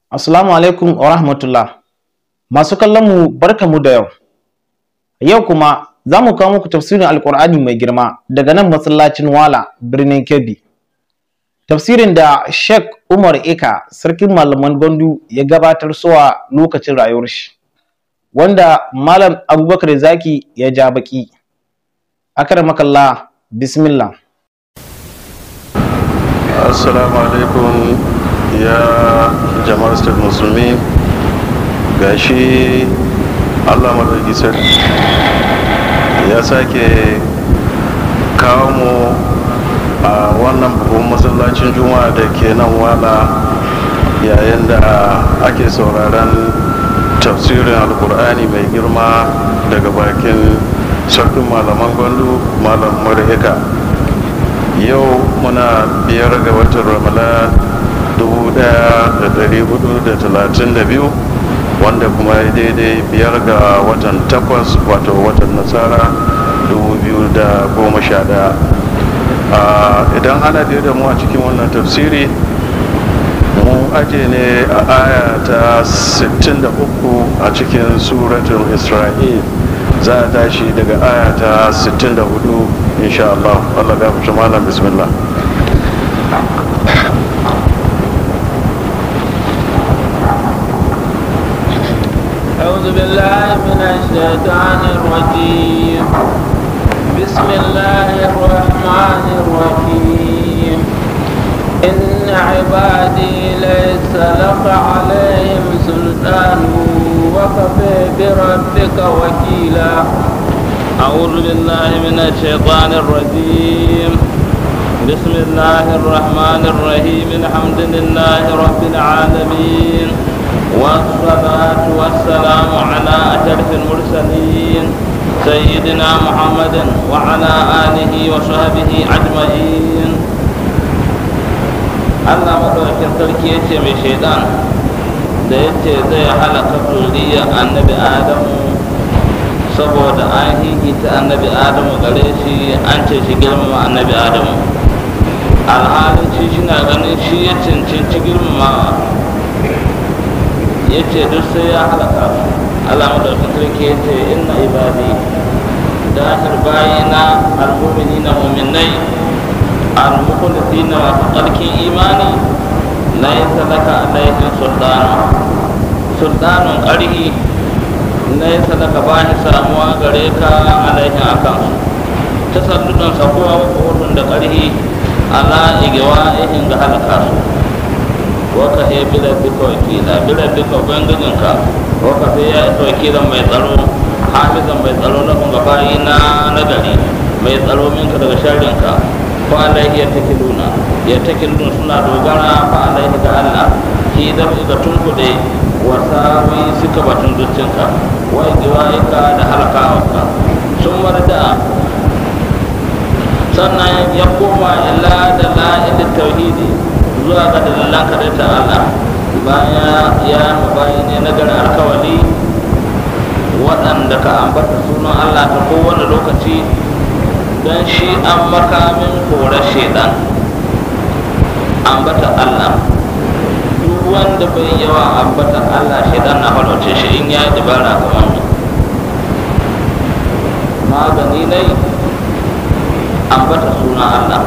Assalamu alaikum wa rahmatullah. Masu kallon mu barkamu da yau. Yau kuma za mu kawo muku tafsirin Alƙur'ani mai girma daga nan masallacin Wala birnin Kebbi. Tafsirin da Sheikh Umar Eka sarkin malaman Gondu ya gabatar suwa lokacin rayuwar shi. Wanda Malam Abubakar Zaki ya ja baki. Akramakallah bismillah. assalamu alaikum ya jama'ar state musulmi gashi allah maɗauki sarki ya sake kawo mu a wannan babban masallacin juma'a da ke nan wala yayin da ake sauraron tafsirin alkur'ani mai girma daga bakin sarkin malaman gwandu malam marhika yau muna biyar ga watan ramadan 1432 wanda kuma ya daidai biyar ga watan takwas wato watan nasara 2011 idan ana da mu a cikin wannan tafsiri mu aje ne a aya ta 63 a cikin suratul isra'il za a tashi daga aya ta 64 insha Allah Allah ga fi malam bismillah أعوذ بالله من الشيطان الرجيم بسم الله الرحمن الرحيم إن عبادي ليس لك عليهم سلطان وكفى بربك وكيلا أعوذ بالله من الشيطان الرجيم بسم الله الرحمن الرحيم الحمد لله رب العالمين والصلاة والسلام على أشرف المرسلين سيدنا محمد وعلى آله وصحبه أجمعين Allah madaukakin sarki ya ce mai shaidan da ya ce zai halaka zuriyar annabi Adamu saboda an hihita annabi Adamu gare shi an ce shi girmama annabi Adamu alhalin shi shina ganin shi ya cancanci girmama ya ce duk sai ya halaka su Allah madaukakin sarki ya ce inna ibadi dahir bayina al-mu'minina mu'minai al-mukhlisina masu tsarkin imani laisa laka alaihim sultanu sultanun ƙarhi laisa laka ba shi samuwa gare ka alaihim akan su tasalludan sakuwa wa da ƙarhi ala igewa ihin ga halaka su waka he bila duka wakila bila duka ubangijinka waka sai ya isa wakilan mai tsaro hafizan mai tsaro na kunga bayi na nagari mai tsaro minka daga sharinka fa alaihi ya takiluna ya takiluna suna dogara fa alaihi ga Allah ki da ga tunkude wasawi suka batun zuccinka wa giwaika da halakawarka sun marda sannan ya koma illa da la'ilin tauhidi zuwa ga dalilan ta Allah bayan ya mabayi ne na garin alkawali waɗanda ka ambata sunan Allah ta kowane lokaci don shi an makamin korar shaidan ambata Allah duk wanda bai yawa ambata Allah shaidan na halwace shi in ya yi dabara kamar mi magani ne ambata sunan Allah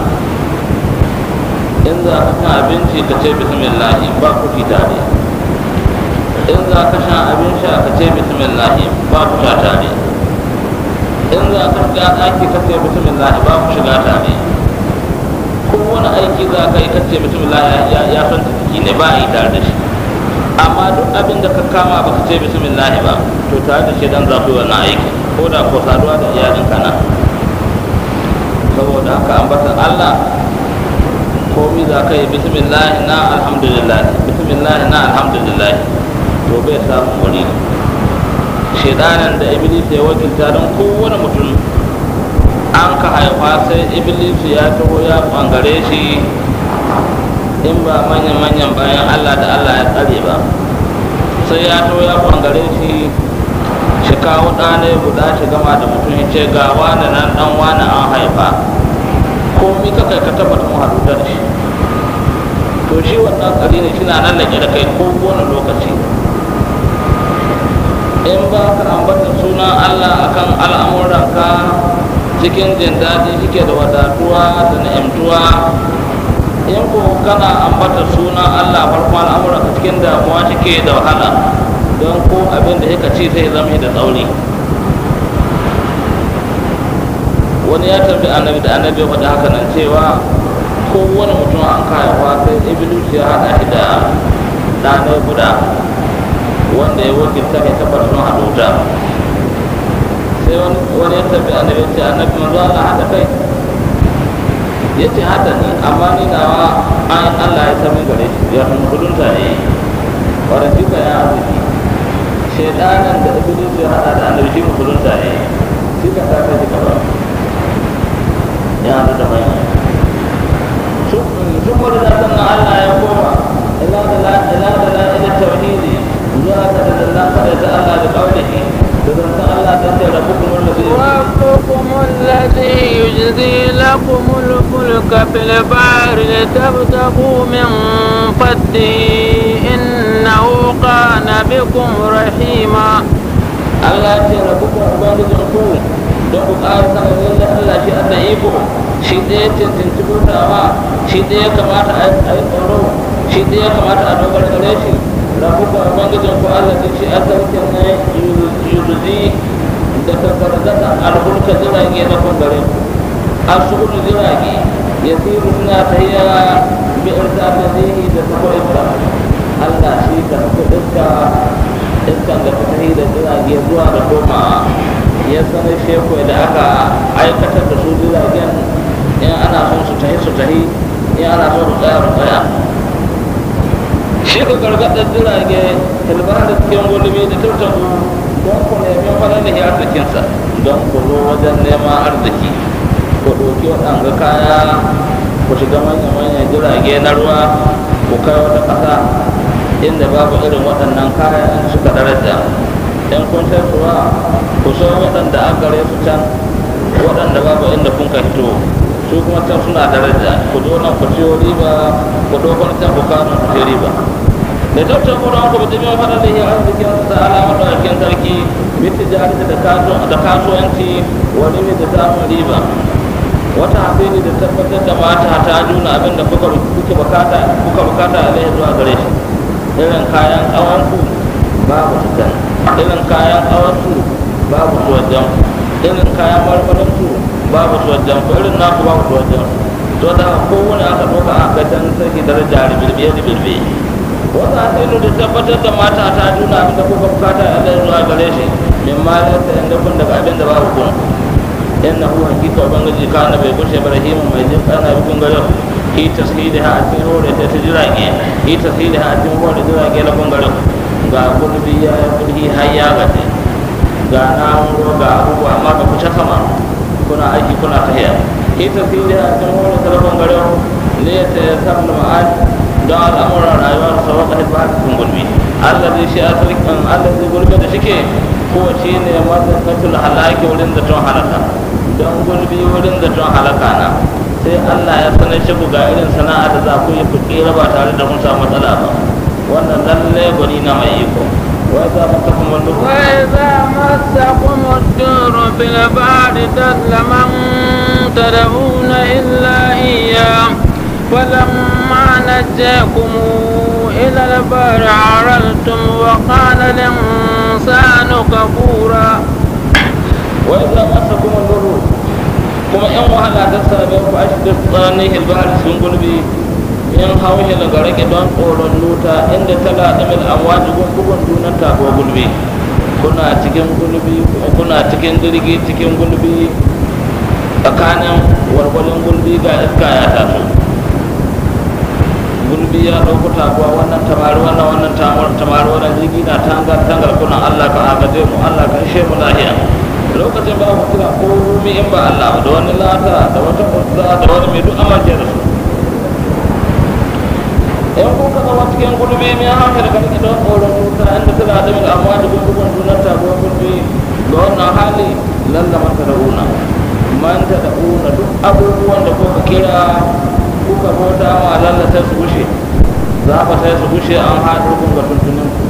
in za ka shan abinci ka ce bismillah ba ku fi tare in za ka shan abin sha ka ce bismillah ba ku sha tare in za ka shiga ɗaki ka ce bismillah ba ku shiga tare kowane aiki za ka yi ka ce bismillah ya son ciki ne ba a yi tare da shi amma duk abin da ka kama ba ka ce bismillah ba to tare da shi dan za ku yi wannan aiki ko da ko saduwa da iyalinka na saboda haka ambatan Allah komi za ka yi bismillah na alhamdulillah bismillah na alhamdulillah to bai samun wuri shaidanan da iblis ya wakilta don kowane mutum an ka haifa sai iblis ya taho ya bangare shi in ba manyan manyan bayan allah da allah ya tsare ba sai ya taho ya bangare shi shi kawo ɗane guda shi gama da mutum ya ce ga wani nan ɗan wani an haifa komi ka kai ka tabbata mu haɗu da shi to shi wannan tsari ne shi na nan da da kai ko wani lokaci in ba ka ambata sunan allah akan al'amuranka cikin jin daɗi shike da wadatuwa da na'imtuwa in ko kana ambata sunan allah farko al'amuranka cikin damuwa shike da wahala don ko abin da yaka ci sai zama da tsauri wani ya tambi annabi da annabi ya faɗi haka nan cewa kowane mutum an kayawa sai iblis ya haɗa shi da ɗanai guda wanda ya wakilta mai tabbar sun haɗu ta sai wani ya tambi annabi ya ce annabi manzo Allah haɗa kai ya ce haɗa ni amma ni nawa an Allah ya sami gare shi ya sun kudunta ne wadda duka ya arziki shaidanan da iblis ya haɗa da annabi shi musulunta ne shi ka ta kai gaba ya haɗu da mai sun wani da sannan Allah ya koma ila da la ila da la ila tauhidi zuwa ga da Allah kada ta Allah da kaulihi da zantan Allah ta ce rabbukum allazi ربكم الذي يجزي لكم الفلك في البحر لتبتغوا من فضله إنه كان بكم رحيما Allah ce rabbukum ubangijin ku don ku ƙara sanin lalle Allah shi Allah iko shi ɗaya cancanci bautawa shi ɗaya kamata a yi tsoro shi ɗaya kamata a dogara gare shi rabbukum ubangijin ku Allah ce shi asarkin ne yuruzi da tattarzata alhulka jirage na kun gare ku asulu jirage ya siru suna tahiya bi irta da zihi da sako iska Allah shi ka sako iska iskan da ta tahi da jirage zuwa da koma ya sanar sheku da aka aikatar da su jiragen in ana son su tahi su tahi in ana son su tsaya su tsaya shi ka gargaɗar jirage hilbar da cikin gulmi da tattabu don ku nemi falalihi arzikinsa don ku zo wajen neman arziki ku ɗauki waɗanga kaya ku shiga manya-manyan jirage na ruwa ku kai wata ƙasa inda babu irin waɗannan kayan suka daraja in kun sai suwa ku so waɗanda an gare su can waɗanda babu inda kun ka hito su kuma can suna daraja ku zo nan ku ciyo riba ku dokon can ku kawo ku ciyo riba da tattar kuran ku bi min fadar da ya arzikin sa alamar da aikin sarki miti jari da kasuwanci wani mai da samun riba wata hasini da tabbatar da mata ta juna abin da kuka bukata kuka bukata alaihi zuwa gare shi irin kayan ƙawanku babu su can irin kayan ƙawansu babu su wajen irin kayan marmarinsu babu su wajen ku irin naku babu su wajen to da kowane aka ɗauka a kai can sarki daraja ribirbe ribirbe wata hasini da tabbatar da mata ta juna abin da kuka bukata alaihi zuwa gare shi min ma da inda kun daga abin da babu kun innahu hakika ubangiji kana bai kushe ibrahim mai jin kana bi kun gare hi tashidiha a cikin hore ta ta jirage hi tashidiha a cikin hore jirage na kun gare ga gulbi ya yi gulbi har ya gaje ga na'uro ga abubuwa amma ba ku ta sama kuna aiki kuna tahiya hi tashidiha a cikin hore ta kun gare ne ta ya samu ma'ad don al'amuran rayuwa da sauran ƙarfi ba cikin gulbi allah zai shi asalikin allah zai gulbi da shike ko shi ne mazakatul halaki wurin da tun halaka don gulbi wurin da tun halaka na sai Allah ya sanar shi ku ga irin sana'a da za ku yi ku kera ba tare da kun samu matsala ba wannan lalle gwani na mai iko wai za mu tafi mun duk وإذا مسكم الدور في البحر ضل من تدعون إلا إياه فلما نجاكم إلى البر عرلتم وقال الإنسان كفورا wai za mu asa kuma luru kuma yan wahala ta same ku a cikin tsananin hilbar sun gulbi in hauhi daga rage don tsoron luta inda tala da mil amwaji bugun dunan tabo gulbi kuna cikin gulbi kuma kuna cikin jirgi cikin gulbi tsakanin warwalin gulbi ga iska ya taso gulbi ya ɗauko taguwa wannan tamari wannan wannan tamari wannan jirgi na tangar tangar kuna allah ka agaje mu allah ka ishe mu lahiya lokacin ba ku kira komai in ba Allah ba da wani lata da wata uzza da wani mai duk amince da su in ku ka zama cikin gulbi mai haka da karki don tsoron wuta inda tana da mil amma da gungun dunar tabuwar gulbi ga wannan hali lalla man ta da'una man ta da'una duk abubuwan da kuka kira kuka bauta ma lalla ta su wuce za ka sai su gushe an haɗu kun ga tuntunin ku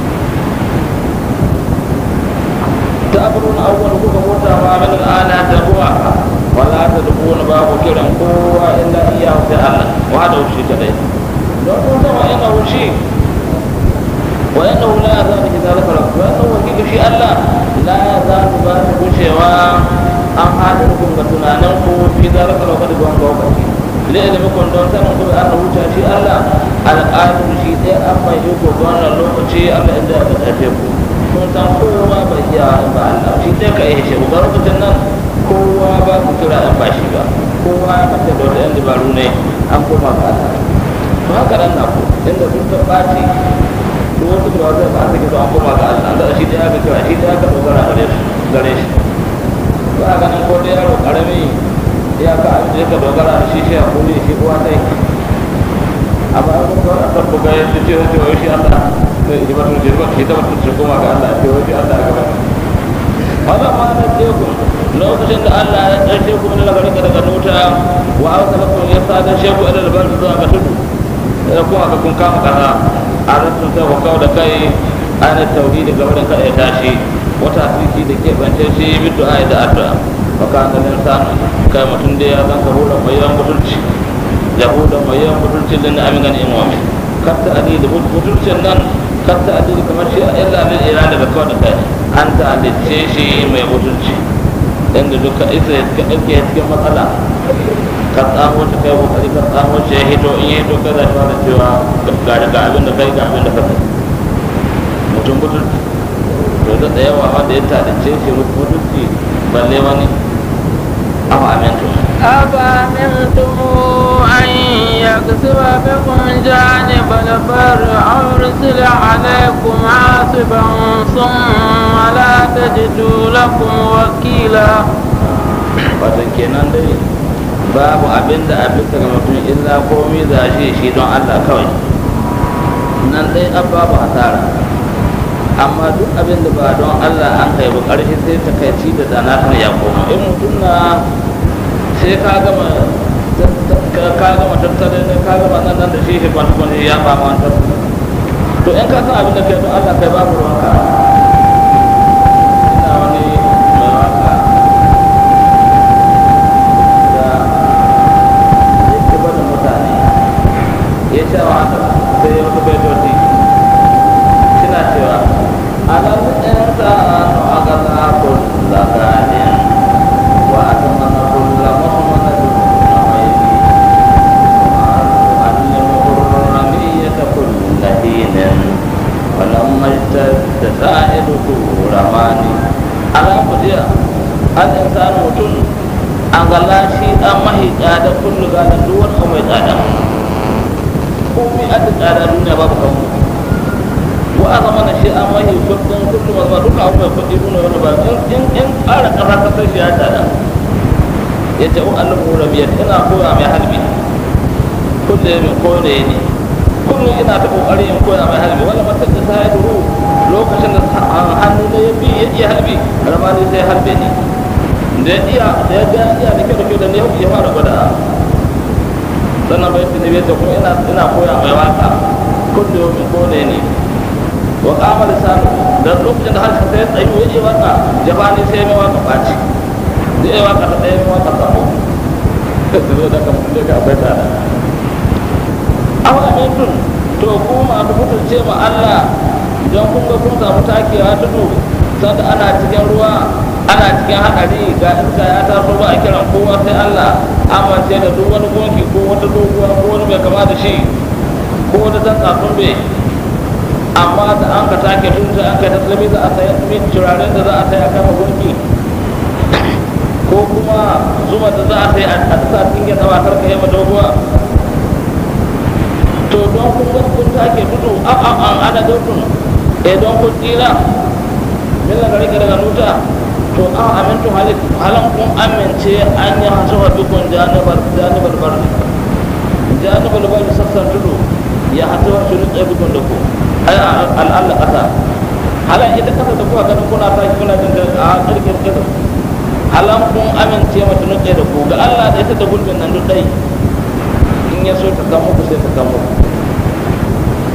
ta abubuwan abubuwan kuka mota ma min al'ana ta kuma wala ta dubu wani babu kiran kowa illa iya sai Allah wa da wuce ta dai don kun sama ina wuce wa yana wula ya zama ki zalika rabu wa yana wakil shi Allah la ya zama ba ta gushewa an haɗu kun ga tunanin ku fi zalika rabu da gwan lokaci لعلمكم دون سنة كل أنه شيء الله الآن شيء ده أما يجوك وانا لو شيء الله إذا أتفقوا kun san kowa ba iya ba Allah shi dai ka yi shi ba lokacin nan kowa ba ku kira an ba shi ba kowa ya mace da wata yan dabaru ne an koma ga Allah to haka nan na ku inda sun ta ɓaci duk wasu da wata ba su ke an koma ga Allah da shi dai aka kira shi dai aka dogara gare shi gare shi ba ga nan ko da yaro karami ya ka abin da ka dogara da shi shi a kuli shi uwa sai amma an kuma a tabbu ga yadda ce wace wai shi Allah sai ji batun ji batun shi ta batun shi kuma ga Allah ce wai shi Allah ga wala ma na ce ku lokacin da Allah ya tsaye ku ne daga rika daga nuta wa arsala ku ya sa da sheku ila da barzu zuwa ga tudu da kuma ga kun kama kaza a rasul sai ku kawo da kai ana tauhidi ga wurin kada ya tashi wata asiri da ke bance shi bidu ayi da addu'a maka ganin sanu kai mutum da ya zan ka hula mai yawan mutunci yahuda mai yawan mutunci da na aminan imomi katta adili mutuncin nan katta adili kamar shi a illa lil ira daga kawai da kai an ta alice shi mai mutunci inda duka isa ya ka ɗauke cikin matsala ka tsamo ta kai kokari ka tsamo shi ya hito in ya hito ka za da cewa ga ga abin da kai ga abin da ka kai mutum mutunci to da yawa wanda ya talice shi mutunci balle wani afa amintu أفأمنتم أن يكسب بكم جانب البر أو يرسل عليكم عاصفا ثم لا تجدوا لكم وكيلا wato kenan dai babu abin da abin daga mutum illa komi za shi shi don Allah kawai nan dai an babu hasara amma duk abin da ba don Allah an kai ba ƙarshe sai ta kai ci da dana ta ya koma in mutum na sai ka gama ka gama tattalin ka gama nan nan da shi shi kwanci kwanci ya ba ma to in ka san abin da kai don Allah kai babu ruwanka ina wani mai waka da yake bada mutane ya sha wahala sai ya wata baitoti suna cewa alam insanu agala kulla ganin wa atmana kulla muhammadin nawaili wa allimuhu ramiyata kulla hinin ولما اشتد سائده رماني على قديا الإنسان متن an gala shi an mahi tsada kullu gada duk wani abu mai tsada komai a da tsada duniya babu kan mu wa a zama na shi an mahi kudin kullu mazma duka abu mai kudi duniya wani ba in in ƙara ƙasa kasar shi ya tsada ya ce wa Allah mu rabiyar ina koya mai halbi kullu mai koya ne kullum ina ta kokari in koya mai halbi wala mata da sai duru lokacin da hannu ne ya bi ya iya halbi ramani sai halbe ne da ya iya da ya ga iya da kyau da kyau da ne ya fara gwada sannan bai tuni bai ta kuma ina ina koya mai waka kullum min kone ne wa kama lisanu da lokacin da harshen sai tsayi ya iya waka jabani sai mai waka baci da ya waka ta ɗaya mai waka sabo da zo da kamar da ka akwai tsada aw amintun to ku masu mutunce ma Allah don kun ga kun samu takewa tudu sanda ana cikin ruwa ana cikin haɗari ga iska ya taso ba a kiran kowa sai Allah amince da duk wani gunki ko wata doguwa ko wani mai kama da shi ko wata dan tsafin bai amma da an ka take tun da an kai taslimi za a saya min turaren da za a saya kama gunki ko kuma zuma da za a sai a sa cikin gyaɗa ba karka yi doguwa to don kun ga kun take tudu a a a ana dokun eh don kun tsira min la gari daga nuta to a amintu halik halan kun amince an yi hasu wa bikun janibar janibar bar janibar bar sassan tudu ya hasu wa shuru tsaye bikun da ku ai al'alla kasa halan ita kasa da kuka ganin kuna ta kuna jin da a kirkin kasa halan kun amince mata nutse da ku ga Allah da ita da gulbin nan duk dai in ya so ta kamo ku sai ta kamo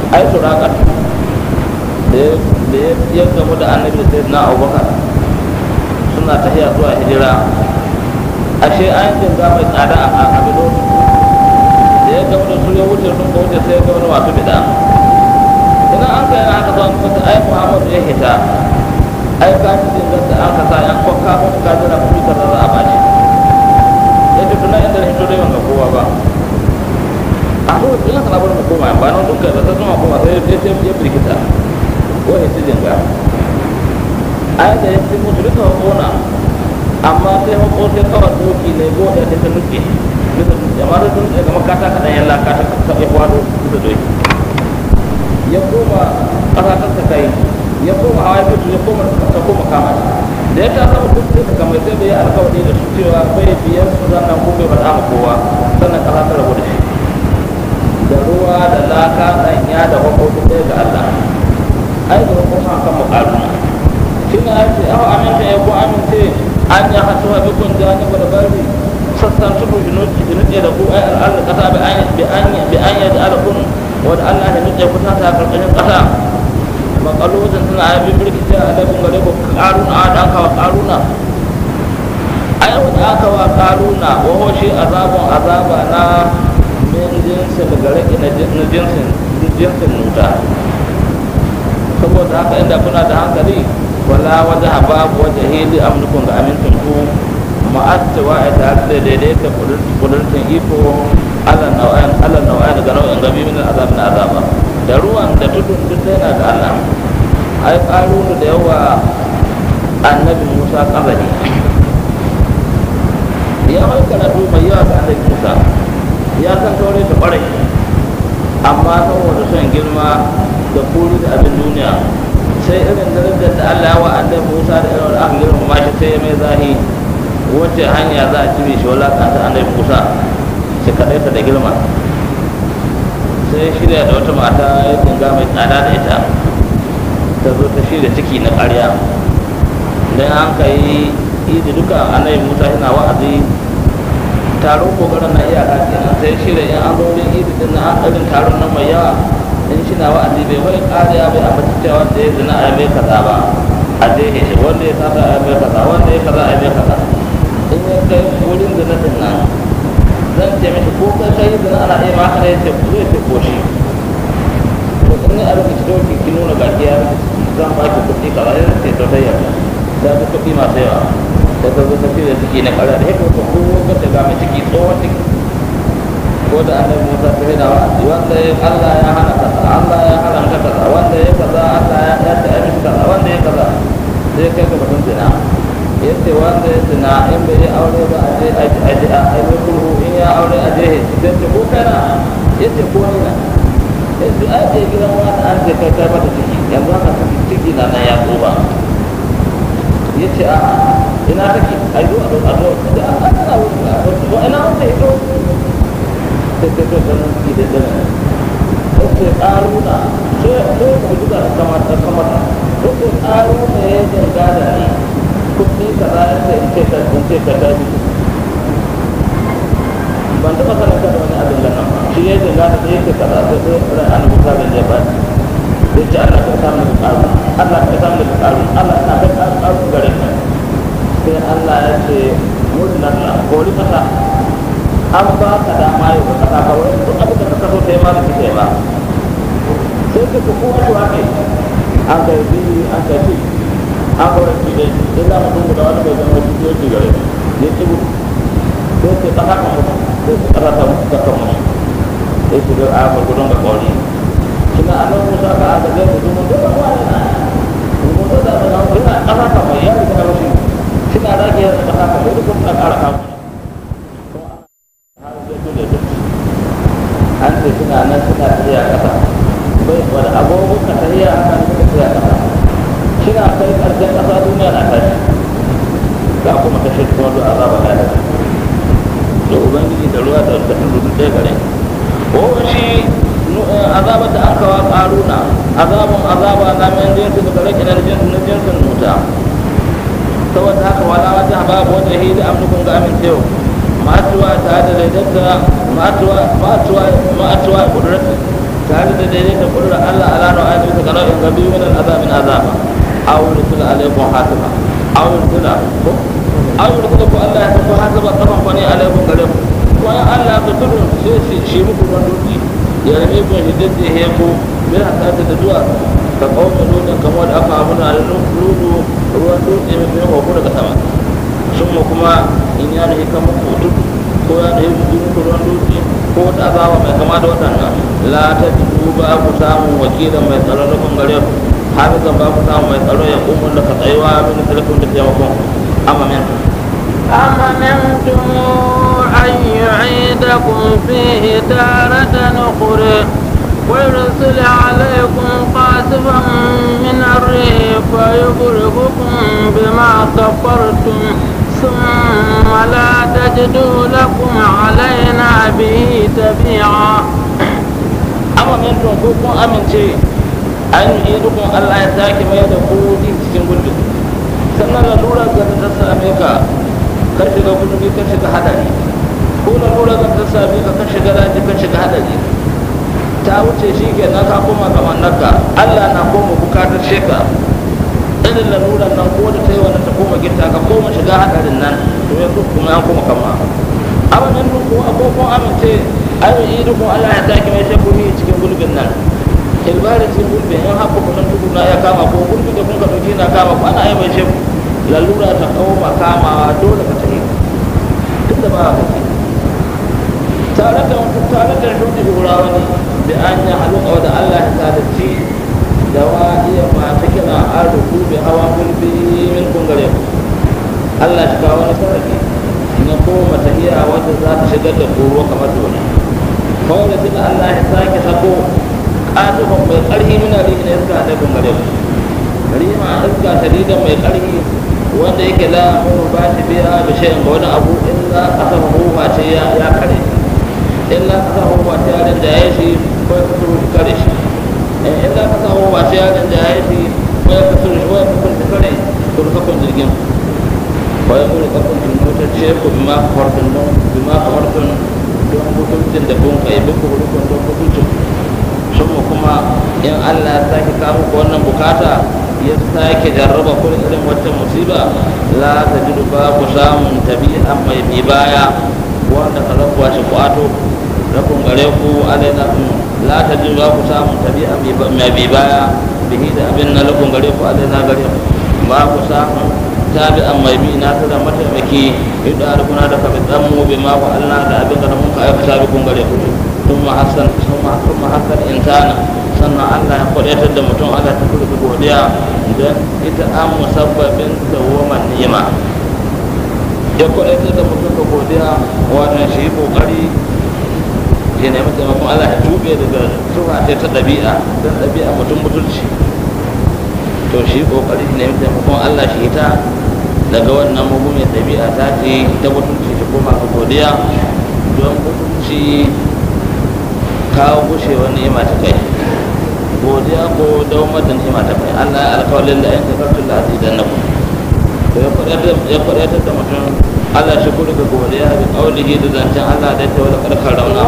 ai suraka da ya gamu da annabi sai na abubakar suna tafiya zuwa hijira ashe an jinga mai tsada a abin da ya gamu da su ya wuce sun ka wuce sai ya gamu da masu bida idan an kai haka zuwa kusa ai muhammadu ya hita ai ka ci jingar da an kasa yan kwakka mutu ka jira kuɗi ka za a bashi ya ce tunan inda hito dai ban ga kowa ba a so ina sana bar mu koma ba nan duka da ta zama koma sai ya ce ya birkita ko ya ci jinga ai da ya ci mutu duka hukuna amma sai hukko sai kawai doki ne go da ta nuke bisa dutse amma da dutse ga makata kaɗan yan laka ta ya kwado bisa doki ya koma ƙasa ta kai ya koma hawa ya fito ya koma ta koma kama da ya ta sama duk sai kamar sai bai yi alkawari da su cewa bai biyan su sannan ko bai faɗa ma kowa sannan ƙasa ta rabu da shi da ruwa da laka ɗanya da hukko ɗaya ga Allah ai da hukko kan kan muƙaruna shi na ce awa aminta ya ko amince an ya hatu wa bikun jani wa da bari sassan tuku jinuɗe da ku ai al'adar ƙasa bi an yaji alakun wadda Allah ya nuɗe ku ta ta ƙarƙashin ƙasa makalojin suna aibin birkice a laifin gare ku ƙaruna a da aka wa ƙaruna ai wanda aka wa ƙaruna waho shi azabun azaba na min jinsin daga rage na jinsin jinsin nuta saboda haka inda kuna da hankali wala wajen babu wajen hili amnukun ga amintin ku ma'attawa a tare da daidaita kudurtun iko ala nau'ayan ala nau'ayan daga nau'in gabi min azab na azaba da ruwan da tudun duk yana da Allah ai karunu da yawa annabi Musa kabari ya mai karatu mai yawa ga annabi Musa ya san taure ta kwarai amma saboda son girma da kuri da abin duniya sai irin darajar da Allah ya wa annabi Musa da irin aka girma shi sai ya mai zahi wace hanya za a cire shi walakanta annabi Musa shi kaɗai ta da girma sai shirya da wata mata ya dinga mai tsada da ita ta zo ta shirya ciki na ƙarya don an ka yi idi duka annabi musa yana wa'azi taron kokarin na iyaka kenan sai shirya in an zo wurin idi din na an irin taron nan mai yawa in shi na wa'azi bai wai ƙariya bai amma cewa wanda ya zina a mai kaza ba a jehe shi wanda ya sata a mai kaza wanda ya kaza a mai kaza in ya kai wurin zina din nan zan ce mishi ko kai kai zina ana iya maka ne ce zai ce ko shi to in ne a lokaci doki ki nuna gaskiya zan ba ki kuɗi kaza ya ce to ta yarda da ta kuɗi masu yawa da ta zo ta fi da ciki na ƙarya da ya ko ko ga ta ga mai ciki tsohon ciki ko da annabi Musa ta hina wa wanda ya Allah ya hana kaza Allah ya haramta kaza wanda ya kaza Allah ya ya ta mishi kaza wanda ya kaza sai kai ga batun zina yace wanda ya zina in bai yi aure ba a je a je a yi kurhu in ya aure a je sai ce ko kana yace ko ni na yace ai ce gidan wani an ce kai kai mata ciki yanzu haka ciki ciki na nan ya tsoba yace a ina take ai zo a zo a zo da an kana wuce a zo ina wanda ya zo sai sai sai ganin ciki da dana yace ƙaruna sai sai ku duka kamata kamata yace ƙaruna ya jinga da ni kuɗi ka za a in ce ka in ce ka ta ban taɓa sanin ka da wani abin da nan shi ya jinga da sai yake kaza sai sai ran an buka da ya ba ya ce Allah ka samu da ƙaru Allah ka samu da ƙaru Allah na ka ƙaru ƙaru gare ka sai Allah ya ce wurin nan na kori kasa an ba ka dama yau ka kasa kawai duk abin da ka kaso sai ma da kike ba sai ka kowa shi wake an kai biyu an kai biyu an kawai shi dai sai za mu dungu da wani bai zama shi ko shi gare ya ci gudu sai ce kasa kan mutu sai su kasa ta mutu ta kan mutu sai su ga a gudun ga kawai kina annan musa ka aka zai mutu mun da ba ne na mun da da na kina kasa kan mai ya riga mutu kina da ke kasa kan mutu kuma na kara kan an ce suna nan suna tafiya kasa bai wani abubuwan ka tafiya kan suka tafiya kasa kina kai karshen ƙasa duniya na tashi ga kuma kashe kuma da azaba ga daga da ubangiji da ruwa da wadatun rudun ɗaya gare ko shi azabar da aka wa ƙaruna azabun azaba na mai jinsi daga rage na jinsin na jinsin nuta saboda haka wala wata babu wata hili amnukun ga amincewa ma'atuwa ta da daidaita ma'atuwa ma'atuwa ma'atuwa kudurata tare da daidai da kudurar Allah ala no ayatu ta kana in gabi min azabin azaba aw rusul alaikum hasiba aw rusul ko aw rusul ko Allah ya tafi hasiba kafan kwani alaikum gare ku ko ya Allah ka tudu sai shi shi muku don duki ya rabe ku hidin da he ku bin hasata da duwa ka kawo nuna kamar da aka abuna da ludu ruwan dutse mai bin ko daga sama sun mu kuma in ya nahi kan muku tudu ko ya nahi muku ruwan dutse ko wata azaba mai kama da waɗannan la ta jidu ba ku samun wakilin mai tsaro na kun gare ku hafizan ba ku samun mai tsaro ya umar da ka tsayuwa min telefon da taimakon amma min أمنتم أن يعيدكم فيه تارة أخرى ويرسل عليكم قاسفا من الريح فيغرقكم بما كفرتم ثم لا تجدوا لكم علينا به تبيعا amma min tun ko kun amince an yi dukkan Allah ya sake mai da ku cikin gulbi sannan lalura ga ta same ka kan shiga gulbi kan shiga hadari ko lalura ga ta same ka kan shiga daji kan shiga hadari ta wuce shi ke nan ka koma ga mannaka Allah na koma bukatar sheka irin laluran nan ko da ta yi wannan ta koma gita ka koma shiga hadarin nan to ya kuma an koma kama amma min duk ko abubuwan amince an yi dukkan Allah ya sake mai shekku ni cikin gulbin nan ilbarin cikin gulbin in haɓa kunan tukuna ya kama ko gulbin da kun ka ɗauki na kama ko ana yi mai shekku lalura ta koma kamawa dole ka tafi duk da ba a kake tare da tare da shuɗi hura wani da an yi halin da Allah ya sadatti da wa iya masu kira an rubu bi hawa gulbi min kungare Allah shi kawo wani sarari na koma tahiya wadda za ta shigar da koro kamar dole kawai da tuna Allah ya sake sako ƙatufan mai ƙarfi muna rihi na iska da kungare rima iska shadidan mai ƙarfi wanda yake la mu ba shi biya da shayin ga wani abu illa kasa hukuma ce ya ya kare illa kasa hukuma ce ya rinda ya shi ko ya kasu shi kare shi illa kasa hukuma ce ya rinda ya shi ko ya kasu shi ko ya kasu shi kare turkakun jirgin ko ya mura kafin jirgin ce ku bima kawartun don bima kawartun don mutuncin da kun kai bin ku rukun don mutuncin sun kuma in Allah ya sake kawo wannan bukata ya sake jarraba kun irin wata musiba la ta jiru ba ku samun tabi'a mai bi baya wanda ka rabuwa shi kwato rakun gare ku alaina la ta jiru ba ku samun tabi'a mai bi baya bihi da abin na rakun gare ku alaina gare ku ba ku samun tabi'a mai bi na tada mataimaki yadda rukuna da ka bidan mu bi ma ku Allah da abin da mun ka aikata bi kun gare ku ثم حسن ثم ثم حسن إنسانا sannan Allah ya kwadatar da mutum Allah ta kurka godiya don ita an musabbabin dawwaman ni'ima ya kwadatar da mutum ga godiya wannan shi kokari ya nemi taimakon Allah ya tube daga suwa ta ta ɗabi'a don ɗabi'a mutum mutunci to shi kokari ya nemi taimakon Allah shi ta daga wannan mugumin ɗabi'a ta ce ta mutunci ta koma ga godiya don mutunci kawo gushewar ni'ima ta kai godiya ko daumar da ni'ima ta kai Allah ya alkawalin da yanka kartun da azidan na ku to ya kwadatar da mutum Allah shi kuri ga godiya bi kaulihi da zancen Allah da ta wani karkar rauna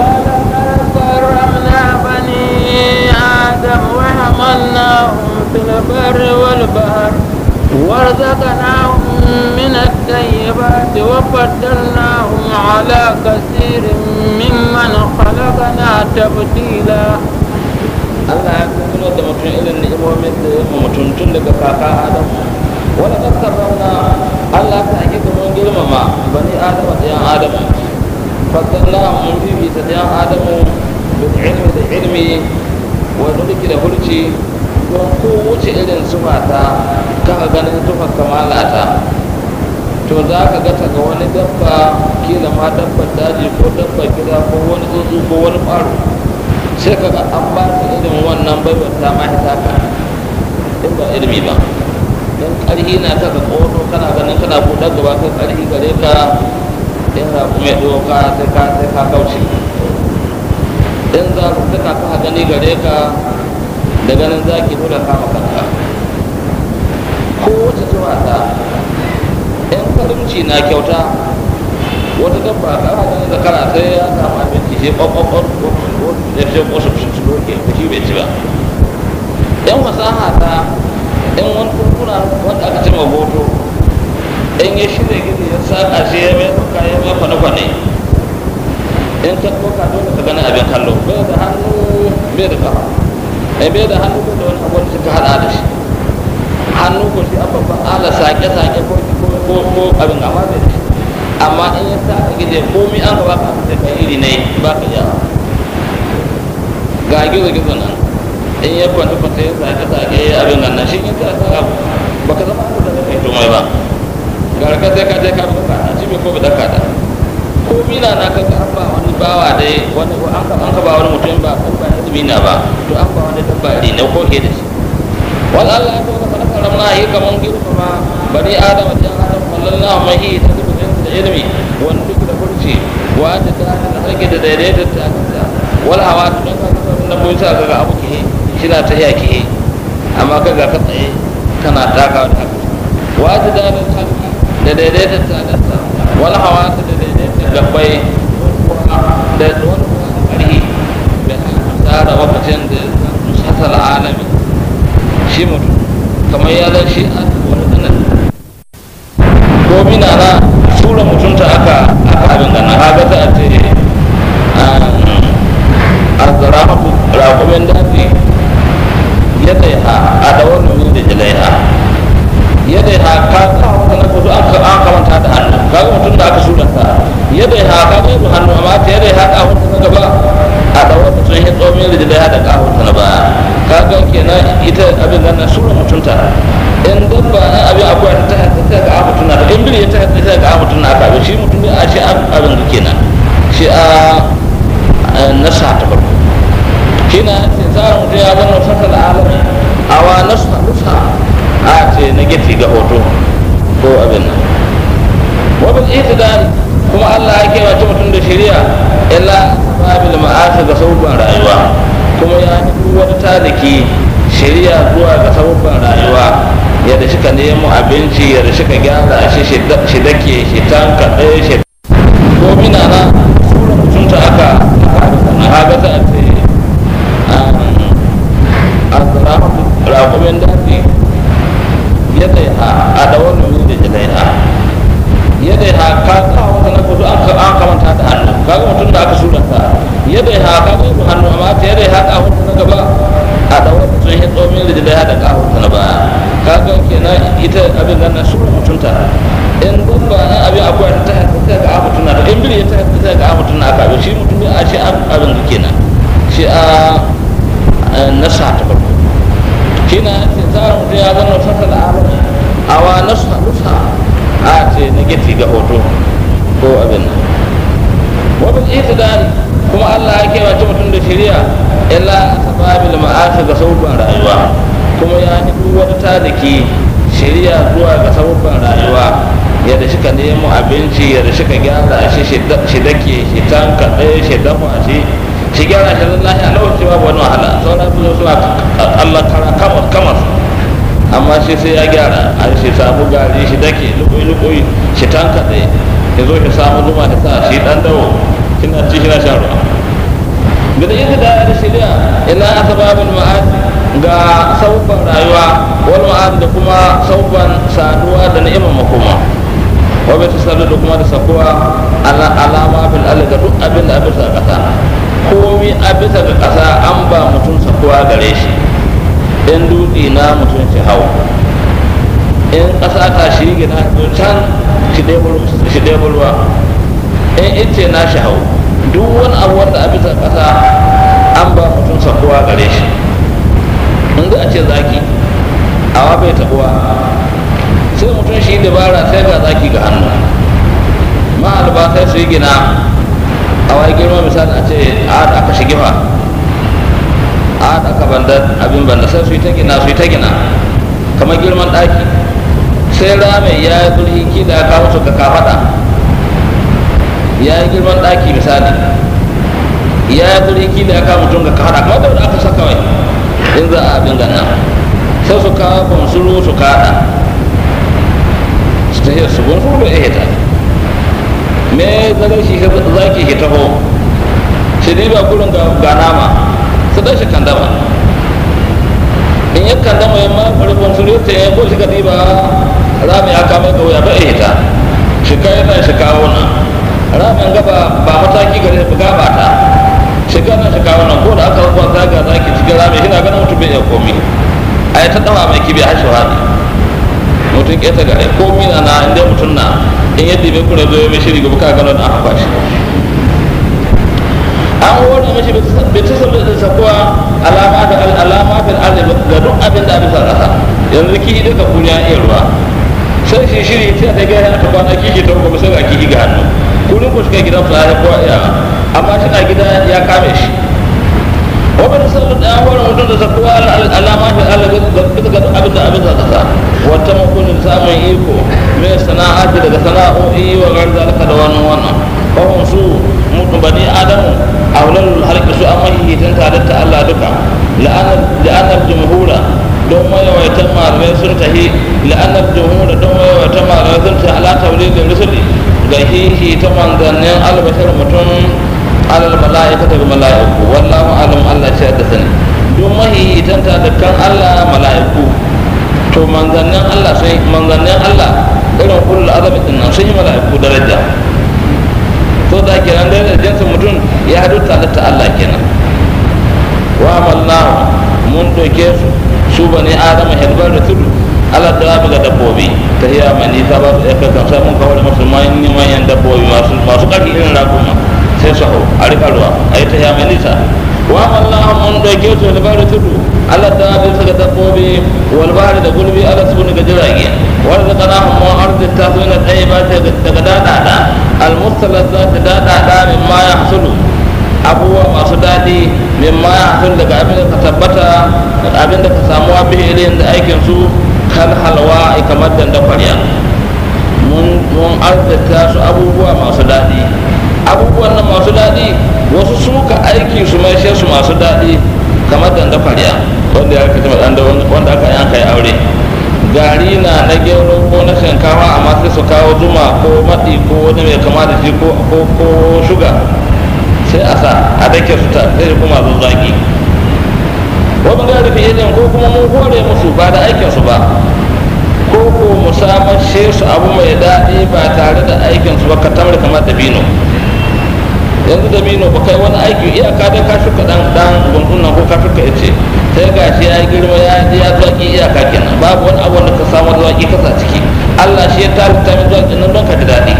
كرمنا بني آدم وحملناهم في البر والبحر ورزقناهم من الطيبات وفضلناهم على كثير ممن خلقنا تبديلا Allah ya kuma da mutum irin ni'imomin da ya mutum tun daga kaka Adam wani kaskar rauna Allah ta ake kuma girmama bani Adam da yan Adam faddalla mun bibita da yan Adam bil ilmi da ilmi wa nulki da hulci don ko wuce irin sufata kaka ganin tufar kamalata to za ka ga ga wani dabba kila ma dabbar daji ko dabbar gida ko wani tsuntsu ko wani ƙwaro sai ka ga an ba ta irin wannan baiwar ta ma ta ka in ba ilimi ba don ƙarhi na ta ka ƙoto kana ganin kana buɗar gaba kai ƙarhi gare ka in za ku mai doka sai ka sai ka kauce in za ku tuka ka gani gare ka da ganin zaki dole kama kanka ko wata zuwa ta in karimci na kyauta wata dabba kana ganin zakara sai ya samu abinci shi ɓaɓɓaɓɓar ko da sai ko su su doke ko shi bai ci ba yan fasaha ta in wani kurkuna wanda aka ce hoto in ya shirya gini ya saka shi ya mai doka ya mai kwane-kwane in ka doka dole ka gani abin kallo bai da hannu bai da kafa in bai da hannu bai da wani abu da suka hada da shi hannu ko shi an babban ala sake-sake ko ko ko abin amma bai da shi amma in ya saka gidi komi an gaba ka da kai iri ne ba ka yawa ga gizo-gizo nan in ya kwanta kwanta ya sake sake ya abin nan shi in ka saka ba ka zama da kai to mai ba ga ka sai ka je ka buka a ci ko ba daka da ko mina na ka an ba wani bawa dai wani an ka an ka ba wani mutum ba ko ba izini na ba to an ba wani dabba ne ko ke da shi wal Allah ya kuma kana karamna yi kaman girma ma bani adam da adam sallallahu alaihi ta da da ilmi wani duk da kurci wa ta ta da harke da daidaita ta wal hawa don ka na mun sa ga abu ke shina ta yaki amma ka ga ka tsaye kana taka da haka wata da da halki da daidaitar ta da ta wal hawa ta da daidaitar gabbai da wani ƙarhi da tsara wakacin da shasal alami shi mutum kamar ya zan shi a wani tsanan ko mina na sura mutunta aka aka abin gana haka za a ce الزراعة راقب دافي يديها أدور من رجليها يديها كاكا وكنا كتو أنك أنك من تحت عنه كاكا متن دا كسولة يديها كاكا يدو عنه أما يديها كاكا متن gaba a ɗaura mutum ya tsomi da ya haɗa ƙahon ta na baya kaga kenan ita abin nan sura mutunta in dabba na abin akwai ta haɗa ta ga mutum na in biri ya ta haɗa ta ga mutum na abin shi mutum ne a shi abin da kenan shi a nasa ta farko kina ce tsarin mutum ya zama fasal alami awa nasa nusa a ce na gefe ga hoto ko abin nan wabin itidal kuma Allah ya kewace mutum da shari'a illa babil ma'asa ga sabubban rayuwa kuma ya yi wani taliki shari'a zuwa ga sabubban rayuwa yadda shi ka nemo abinci yadda shi ka gyara shi shi dake shi tanka ɗaya shi ko mina na sura mutunta aka aka haga ta ce azrafu raƙumin dafi yadda a dawar min da jilaiha yadda ya ka kawo wata na kudu an kamanta da hannu kaga mutum da aka surata yadda ya ka kawo hannu amma ta yadda ya kawo wata na gaba a dawar mutum ya tsomin da jilaiha da kawo wata na baya kaga kenan ita abin nan na sura mutunta in dabba na abin akwai ta ta ga mutum na da in biri ta ta ga mutum na ka shi mutum a shi abin da kenan shi a nasa ta farko shi na ce tsarin mutum ya zama fasal alami awa nasa nusa a ce na gefe ga hoto ko abin nan wabin itidal kuma Allah ya kewace mutum da shari'a illa sababil ma'asa ga sabubban rayuwa kuma ya yi duk wani taliki shari'a zuwa ga sabubban rayuwa yadda shi ka nemo abinci yadda shi ka gyara shi shi dake shi tanka ɗaya shi dafa shi shi gyara shi lallahi a lokaci babu wani wahala sauran su suna Allah kara kamar kamar amma shi sai ya gyara a shi samu gari shi dake lukui lukui shi tanka ɗaya ya zo shi samu zuma da sa shi ɗan dawo kina ci shi na shan ruwa gada ita da da shirya ila asbabul ma'ad ga sauban rayuwa wal ma'ad da kuma sauban saduwa da ni'imar makoma wa bai tasallu da kuma da sakuwa ala alama fil alga duk abin da abin sa kasa komi a bisa ga kasa an ba mutum sakuwa gare shi in dutse na mutum shi hau in ƙasa ta shi gina can shi ɗaya ruwa in ice na shi hau duk wani abu wanda a bisa ƙasa an ba mutum sakuwa gare shi in ga a ce zaki awa bai tabuwa sai mutum shi dabara sai ga zaki ga hannu ma'alba sai su yi gina a wai girma misali a ce a aka shige fa a aka banda abin banda sai su yi ta gina su yi ta gina kamar girman ɗaki sai rame ya yi zurhi kila ya kawo su ka kafaɗa ya yi girman ɗaki misali ya yi zurhi kila ya kawo mutum ga kafaɗa kamar da aka saka wai in za a abin ganna sai su kawo bonsuru su kaɗa su ta su bonsuru da ya hita me zagar shi zaki shi taho shi shi riba gurin ga nama su dan shi kandama in ya kandama ya ma rufin su rute ya ko shi ka riba rami ya kama ga wuya ba ya hita shi kai na shi kawo na ramin gaba ba mataki gare ba gaba ta shi kana shi kawo na ko da aka rubuta zaga zaki cikin rami shi na ganin mutum bai iya komi a yi ta dawa mai kibi har shi rami mutum ƙeta gare komi na na inda mutum na in yadda bai kura zo mai shiri gaba ka gano da aka kwashi an wani mashi bai ta sabbin da sakuwa alama da alama da arziki ga duk abin da abin sarrafa yanzu kihi duka kuriya iya ruwa sai shi shiri sai ta gaya ta kwana kihi ta kuma sai ga kihi ga hannu kullum ku shiga gidan fulani ko iya amma shi na gida ya kame shi wabin sallar da wani mutum da sakuwa alama da arziki ga duk abin da abin sarrafa wata makonin samun iko mai sana'a daga sana'o'i wa garzalika da wannan wannan kawon su mutum bani adamu a wurin halki su an mahihitin tare ta Allah duka la'anar jumhura don mayawaitan malamai sun tahi la'anar jumhura don mayawaitan malamai sun tahi ala taulid da rusuli ga hihi ta manzannin albashar mutum alal mala'ika daga mala'iku wallahu alam Allah ce da sani don mahihitan ta dukkan Allah mala'iku to manzannin Allah sai manzannin Allah irin kullu azami din nan sun yi mala'iku daraja to da kenan da jinsin mutum ya hadu ta Allah kenan wa amalnahu mun doke su su bane adama helbar da tudu ala da ga dabbobi ta hiya mai nisa ba su yaka kan sai mun kawo da musu manyan manyan dabbobi masu masu ƙarfi irin rakuma sai su hau a rika ruwa a yi ta hiya mai nisa wa amalnahu mun doke su helbar da tudu ala da bisa ga dabbobi wal bahri da gulbi ala su ga jirage wanda kana mu arzin ta zo na ɗaya ba daga dadada al mustalazat dadada min ma ya hasulu abubuwa masu daɗi min ma ya hasulu daga abin da ka tabbata da abin da ka samu wa bihi irin da aikin su kal halwa kamar danda kwarya mun arzita su abubuwa masu daɗi abubuwan nan masu daɗi wasu suka aiki su mai su masu daɗi kamar danda kwarya wanda ya rikita wanda aka yanka ya aure gari na na gero ko na shinkawa amma sai su kawo zuma ko maɗi ko wani mai kama da shi ko shuga sai a sa a dake su ta sai kuma zo zaki wani gari fi idan ko kuma mun hore musu ba da aikinsu ba ko ko mu samashe su abu mai daɗi ba tare da aikinsu ba ka tamar kamar dabino yanzu dabino ba kai wani aiki iyaka dai ka shuka dan dan gungun nan ko ka shuka ice sai ga shi ya girma ya ya zaki iyaka kenan babu wani abu da ka samu zaki kasa ciki Allah shi ya tarita min zaki nan don ka ji daɗi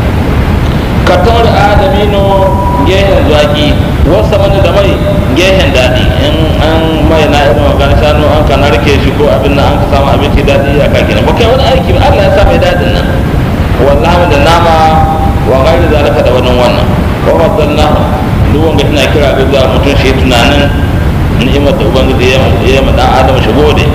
ka tauri adamino gehen zaki wasu mana da mai gehen daɗi in an mai na irin magana shanu an ka narke shi ko abin nan an ka samu abinci daɗi iyaka kenan ba kai wani aiki ba Allah ya sa mai daɗin nan wallahi da nama wa gairi zalika da wani wannan wa faddalnahu duk wanda tana kira ga zuwa mutum shi tunanin ni'imar da ubangiji ya yi ma dan adam shi gode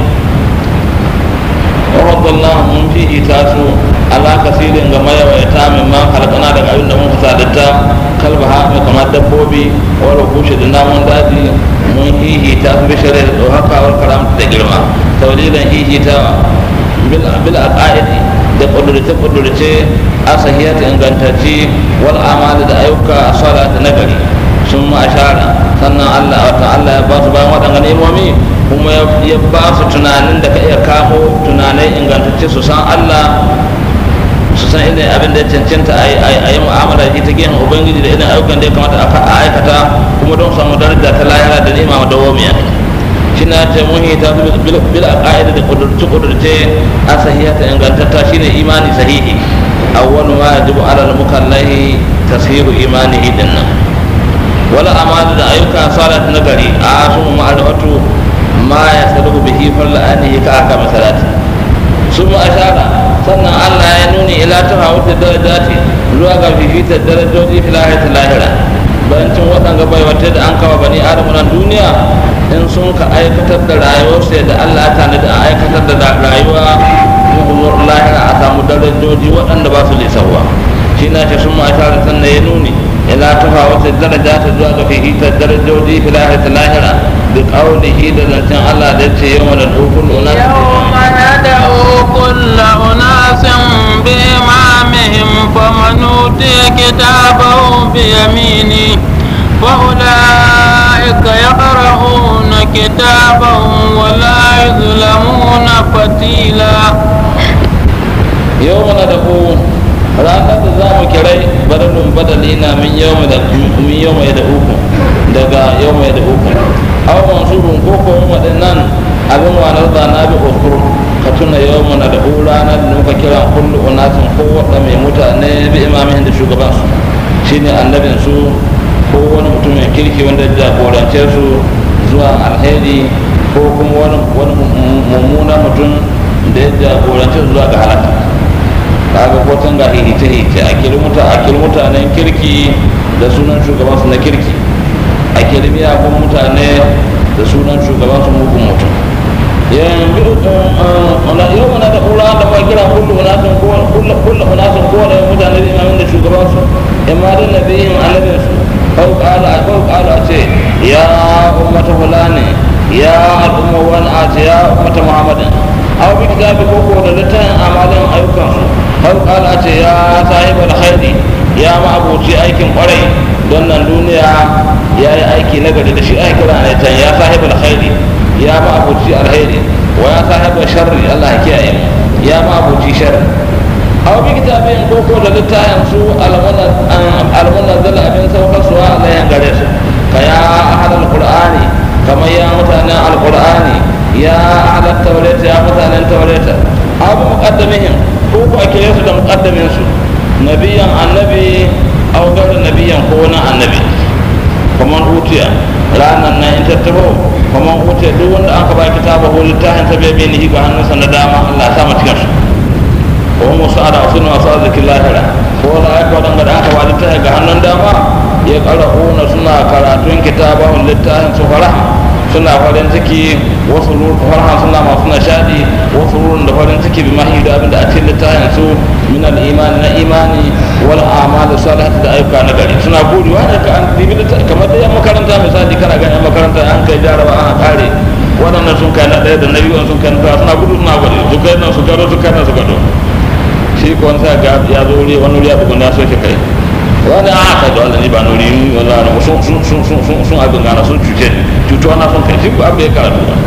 wa faddalnahu mun fi itasu ala kasirin ga mayawaita min ma halakana daga abin da mun fasadata kalba ha mai kamar dabbobi wala kushe da namun daji mun hihita su bishare da haka wal karamta da girma taulidan hihita bil aqaidi da kudurce kudurce asahiyata ingantacci wal amali da ayyuka salata nagari sun ma ashara sannan Allah wata Allah ya ba su bayan waɗanda nemomi kuma ya ba su tunanin da ka iya kamo tunanai ingantacce su san Allah su san irin abin da ya cancanta a yi mu'amala da ta gehen ubangiji da irin ayyukan da ya kamata a aikata kuma don samu daraja ta lahira da ni'ima da womiya shina ta muhi ta bil aqaida da kudurce kudurce a sahihata ingantatta shine imani sahihi awwal ma yajibu ala al mukallahi tasiru imanihi dinnan wala amana da ayyuka salat nagari a su ma'arifatu ma ya saluhu bihi farla anihi ka aka masalati sun ashara sannan Allah ya nuni ila ta hawata darajati zuwa ga fifita darajoji fil ayati lahira bayancin waɗanda bai wata da an kawo bani adamu nan duniya in sun ka aikatar da rayuwarsu yadda Allah ya tanadi a aikatar da rayuwa muhumur lahira a samu darajoji waɗanda ba su lisarwa shi na ce sun ma'ashara sannan ya nuni ila ta hawata darajati zuwa ga fifita darajoji fil ayati lahira da ƙaunihi da zancen Allah da ce yawan da dukkan unan يوم ندعو كل أناس بإمامهم فمن أوتي كتابه بيمينه فأولئك يقرؤون كتابهم ولا يظلمون فتيلا yau mana da ku ranar da za mu kirai badalin badali na min yau da min yau mai da uku daga yau mai da uku aw mansurun ko ko waɗannan abin wanar da na bi ukur ka tuna yau mana da ku ranar da muka kira kullu unasin ko wadda mai mutane bi imamin da shugaban su shine annabin su ko wani mutumin kirki wanda ya jagorance su zuwa alheri ko kuma wani wani mummuna mutum da ya jagorance su zuwa ga halaka kaga ko tun ga hihice hihice a kilmuta a mutanen kirki da sunan shugaban su na kirki a miyagun mutane da sunan shugaban su mugun mutum yanzu ona yau mana da ula da ma kira kullu unasin ko kullu kullu unasin ko da mutane da imamin da shugaban su imma da nabiyin annabin su kau kala kau kala ce ya ummata fulani ya al'umma wani a ce ya ummata muhammadin aw bi kitabi ko ko da littafin amalin ayyukan su har kala ce ya sahibar khairi ya ma abuci aikin kwarai don nan duniya ya yi aiki na gari da shi ake kira ne can ya sahibar khairi ya ma abuci alkhairi wa ya sahibar sharri Allah ya kiyaye mu ya ma abuci sharri aw bi kitabin ko ko da littafin su almunan zala abin saukar su alayan gare su ka ya ahadal qur'ani kamar ya mutanen alqur'ani ya ahadal tawrata ya mutanen tawrata abu muqaddamihim ko ko ake su da muqaddamin su nabiyan annabi aw gar nabiyan ko wani annabi kaman utiya ranan nan in tattabo kaman utiya duk wanda aka ba kitaba ko littafin ta bai ni ga hannunsa na dama Allah ya sa mu cikin su ko mu sa'ada sunu wasa zikillahi ko da aka wadanda da aka ba littafin ga hannun dama ya qara'una suna karatun kitabahun littafin su faraha suna farin ciki wasu farhan suna masu nishadi wasu rurin da farin ciki bi mahi da abinda a cikin littafin su min imani na imani wal a'mal salihati da ayyuka na gari suna buri wani ka an dibi kamar da yan makaranta misali kana ga yan makaranta an kai jaraba an kare waɗannan sun kai na ɗaya da na biyu sun kai na ɗaya suna gudu suna gudu su kai nan su gado su kai nan su gado shi ko wani sa ga ya zo wuri wani wuri ya bugun ya soke kai wani a ka da wani ba nuri wani wani sun sun sun sun sun sun abin gana sun cuce ni cutuwa na sun kai shi ko abin ya karatu ba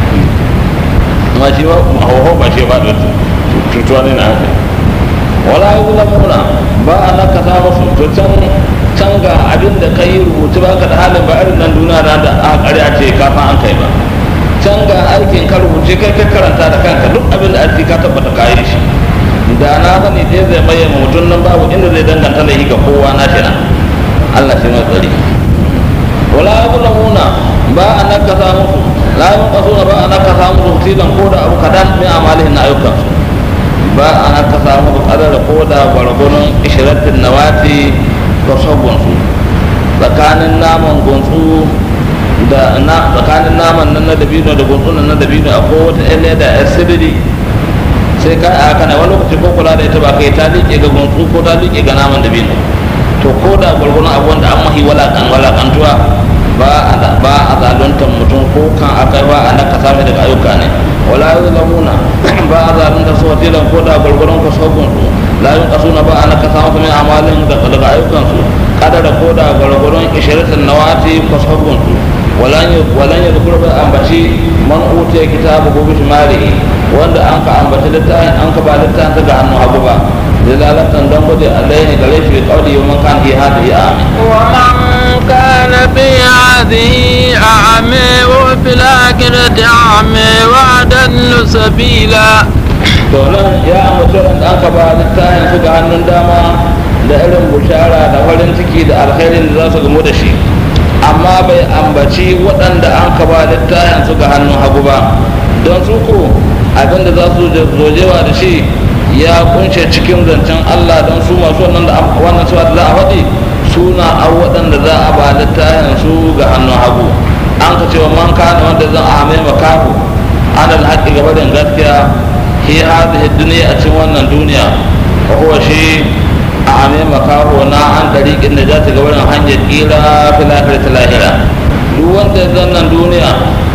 amma shi ba hawa ba shi ba da cutuwa ne na haka wala yi wula muna ba a na ka samu su to can can ga abin da ka yi rubutu ba ka da halin ba irin nan duniya da da a ƙarya ce kafin an kai ba can ga aikin ka rubuce kai kai karanta da kanka duk abin da aiki ka tabbata ka yi shi da na sani dai zai maye mutum nan babu inda zai danganta laifi ga kowa na shi na Allah shi mai tsari wala yuzlamuna ba a nakasa musu la yunqasuna ba a nakasa musu tilan ko da abu kadan min amalihin na ayyukan su ba a nakasa musu kadar ko da gwargwaron ishiratin nawati ko sabon su tsakanin naman gunsu da na tsakanin naman nan na dabino da gunsu nan na dabino akwai wata ele da asibiri sai ka a kana wani lokaci ko kula da ita ba kai ta liƙe ga gunsu ko ta liƙe ga naman dabino to ko da gwargwaron abu wanda an mahi walakan walakantuwa ba a ba a zaluntar mutum ko kan akai ba a naka sami daga ayyuka ne wala yi zamuna ba a zaluntar su watilan ko da gwargwaron ku sabon su la yin kasuna ba a naka samu kuma amalin daga ayyukan su kadara ko da gwargwaron ishiratin nawati ku sabon su walan ya zukur ba ambaci man utiya kitabu ko bishmalihi wanda an ka ambaci littafin an ka ba littafin ta ga hannu hagu ba dalalatan don gode alaihi gare shi kauli yau man kan fi hadihi amin ومن كان في هذه أعمى وفي الآخرة أعمى وأضل سبيلا to nan ya ambaci wanda an ka ba littafin su ga hannun dama da irin bushara da farin ciki da alkhairin da za su gamu da shi amma bai ambaci waɗanda an ka ba littafin su ga hannun hagu ba don su ko abinda za su zojewa da shi ya kunshe cikin zancen Allah don su masu wannan da wannan su da za a faɗi suna a waɗanda za a ba littafin su ga hannun hagu an ka cewa man kana wanda zan a mai makafu ana da haƙƙi gaba da gaskiya hi hadhihi dunya a cikin wannan duniya wa huwa shi a ame makaho na an dariƙin da za ta ga wurin hanyar ƙira fil akhirati lahira duk wanda zan nan duniya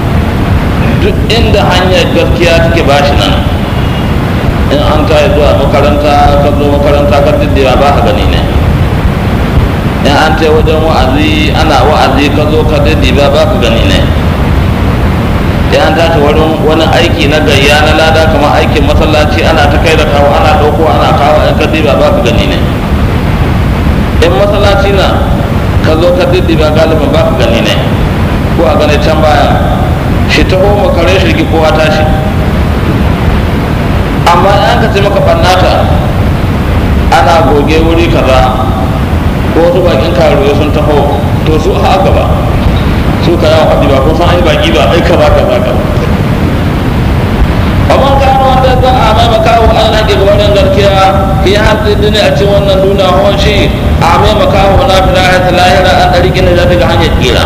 duk inda hanyar gaskiya take bashi nan in an kai zuwa makaranta ka zo makaranta ka diddiya ba ka gani ne in an ta wajen wa'azi ana wa'azi ka zo ka dadi ba ba ka gani ne in an tashi wurin wani aiki na gayya na lada kamar aikin masallaci ana ta kai da kawo ana ɗauko ana kawo in ka ba ba ka gani ne in masallaci na ka zo ka dadi ba galibin ba ka gani ne ko a gane can baya shi taho makare shi ki kowa tashi amma in ka ce maka ɓannata ana goge wuri kaza ko wasu bakin karuwa sun taho to su a gaba su ka yawon haɗi ba kun san an yi baki ba ai kaza kaza kaza amma kano wanda za a mai makawo an rage gabanin gaskiya fi haɗin dini a cikin wannan duniya hawan shi a mai makawo na fi lahira lahira an ɗari gina da daga hanyar kira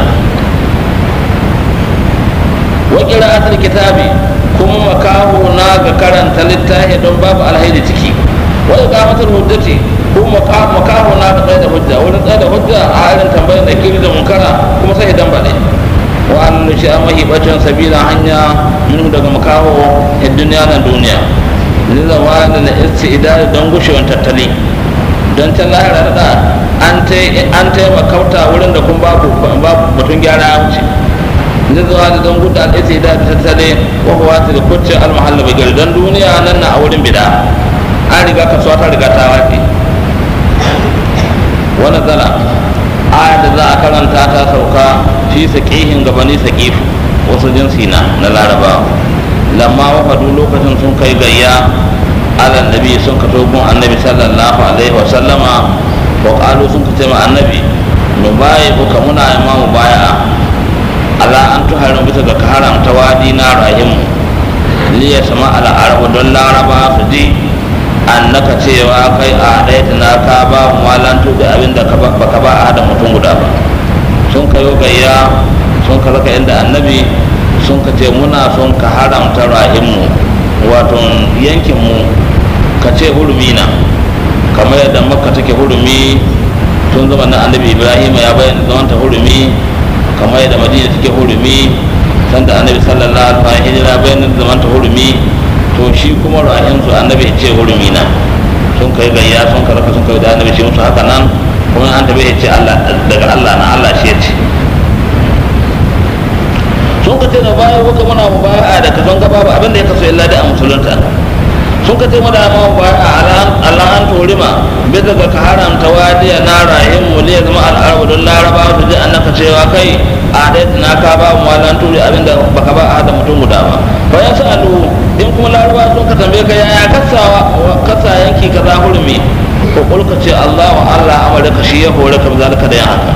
wa qira'atul kitabi kuma makaho na ga karanta littafi don babu alhaidi ciki wa iqamatul hujjati kuma makaho na ga tsaye da hujja wurin tsaye da hujja a halin tambayar da kiri da munkara kuma sai dan bade wa an shi an mahibacin sabila hanya min daga makaho a duniya na duniya lizawa da na istidad don gushewan tattali don can lahira da an taimakauta wurin da kun babu mutum gyara ya wuce lizawa da don gudu al'isi da tattale wa huwa ta da kucce almahalla bagir don duniya nan na a wurin bida an riga kasuwa ta riga ta wace wani zana aya da za a karanta ta sauka fi saƙihin gabani saƙifu wasu jinsi na na larabawa lamma wafadu lokacin sun kai gayya ala nabi sun ka togun annabi sallallahu alaihi wa sallama wa qalu sun ka tema annabi mu baye buka muna imamu baya ala an tuharin bisa ga haramta wadi na rahim li ya sama ala arabu don laraba su ji annaka cewa kai a ɗaya na ka ba mu malantu da abin da baka ba a da mutum guda ba sun kayo gayya sun ka raka inda annabi sun ka ce muna son ka haramta rahimu wato yankinmu ka ce hurumi na kamar yadda makka take hurumi tun zama na annabi ibrahim ya bayyana zaman ta hurumi kamar yadda madina take hurumi sanda annabi sallallahu alaihi wasallam hijira bayyana zaman ta hurumi to shi kuma rahim su annabi ya ce hurumi na sun kai gayya sun karaka sun kai da annabi shi musu haka nan kuma an tabi ya ce Allah daga Allah na Allah shi ya ce sun ka ce da baya kuka muna mu baya da ka son gaba ba abin da ya kaso illa da a musulunta sun ka ce mada ma mu baya Allah an turima bisa ga ka haramta wadiya na rahim mu liya zama al'arabu don laraba su ji annaka cewa kai a dai na ka ba mu walan turi abin da baka ba a da mutum guda ba bayan su alu in kuma laraba sun ka tambaye ka yaya kasawa kasa yanki kaza hurmi ko kulka ce Allah wa Allah amurka shi ya hore ka zalika da yin haka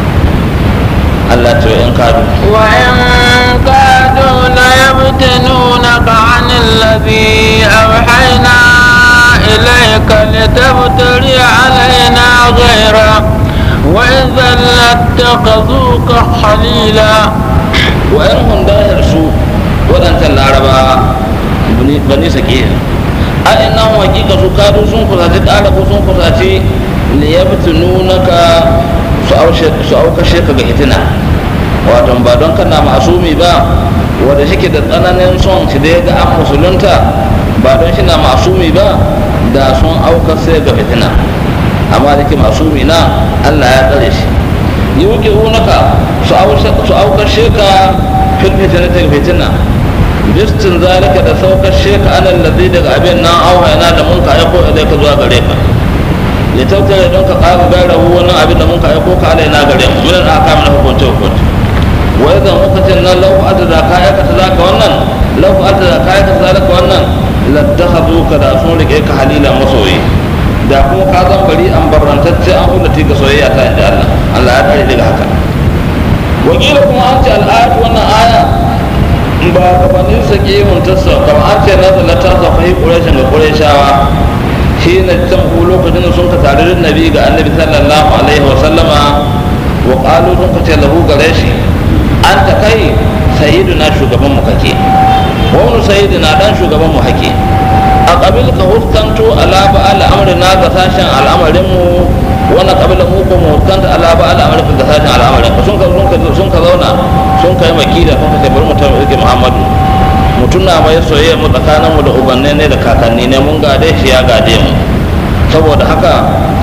Allah ce in kadu وإن كادوا ليفتنونك عن الذي أوحينا إليك لتفتري علينا غيره وإذا لاتخذوك خليلا wa'yan hundayar su waɗancan laraba bani sake a ina hakika su kadu sun kusaci ƙara ko sun kusaci liyabtununaka su aukashe ka ga hitina wato ba don kana masumi ba wanda shike da tsananin son shi da ya ga an musulunta ba don shi na masumi ba da sun aukashe ga fitina amma da ke masumi na allah ya tsare shi yi wuke hunaka su aukashe ka fil fitina ta fitina bistin zalika da saukashe ka alal ladhi daga abin nan auhayna da mun ka aiko ilaika zuwa gare ka litautare don ka ƙara gara wani abin da mun ka aiko ka alaina gare mu min aka mana hukunce hukunce wa idan muka ce nan lau adda da ka aikata zaka wannan lau adda da ka aikata zalika wannan lattakhadhu ka da sun rike ka halila masoyi da kuma ka zan bari an barrantacce an hulati ga soyayya ta inda Allah Allah ya kare daga haka wakila kuma an ce al'ayatu wannan aya ba gabanin sake mun tassa kamar an ce na zalata ta fahi quraishin ga qurayshawa shi ne can ku lokacin da sun ka tare da nabi ga annabi sallallahu alaihi wa sallama wa qalu sun ka ce lahu gare shi an ta kai sayyiduna shugaban mu kake wa wani sayyiduna dan shugaban mu hake a kabil ka huskanto ala ba al'amrina ga sashen al'amarin mu wani kabila mu ko mu huskanta ala ba al'amarin ga sashen al'amarin ka sun ka sun ka zauna sun kai makida sun ka ce bari mu tabbata Muhammadu mutum na mai soyayya mu tsakanin mu da ubanne ne da kakanni ne mun gade shi ya gade mu saboda haka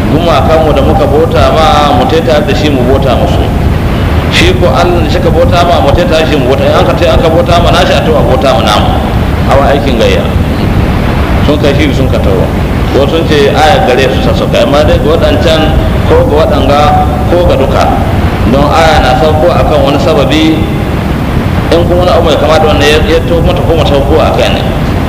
gumakanmu da muka bota ma mu taita da shi mu bota musu shi ko allah da shika bota ma mu taita shi mu bota in aka tai aka bota ma nashi a tawa bota ma namu awa aikin gayya sun kai shi sun ka tawo ko sun ce aya gare su sassauka amma dai ga waɗancan ko ga waɗanga ko ga duka don aya na sauko akan wani sababi in kuma wani abu mai kama da wannan ya to mata ko mata ko a kai ne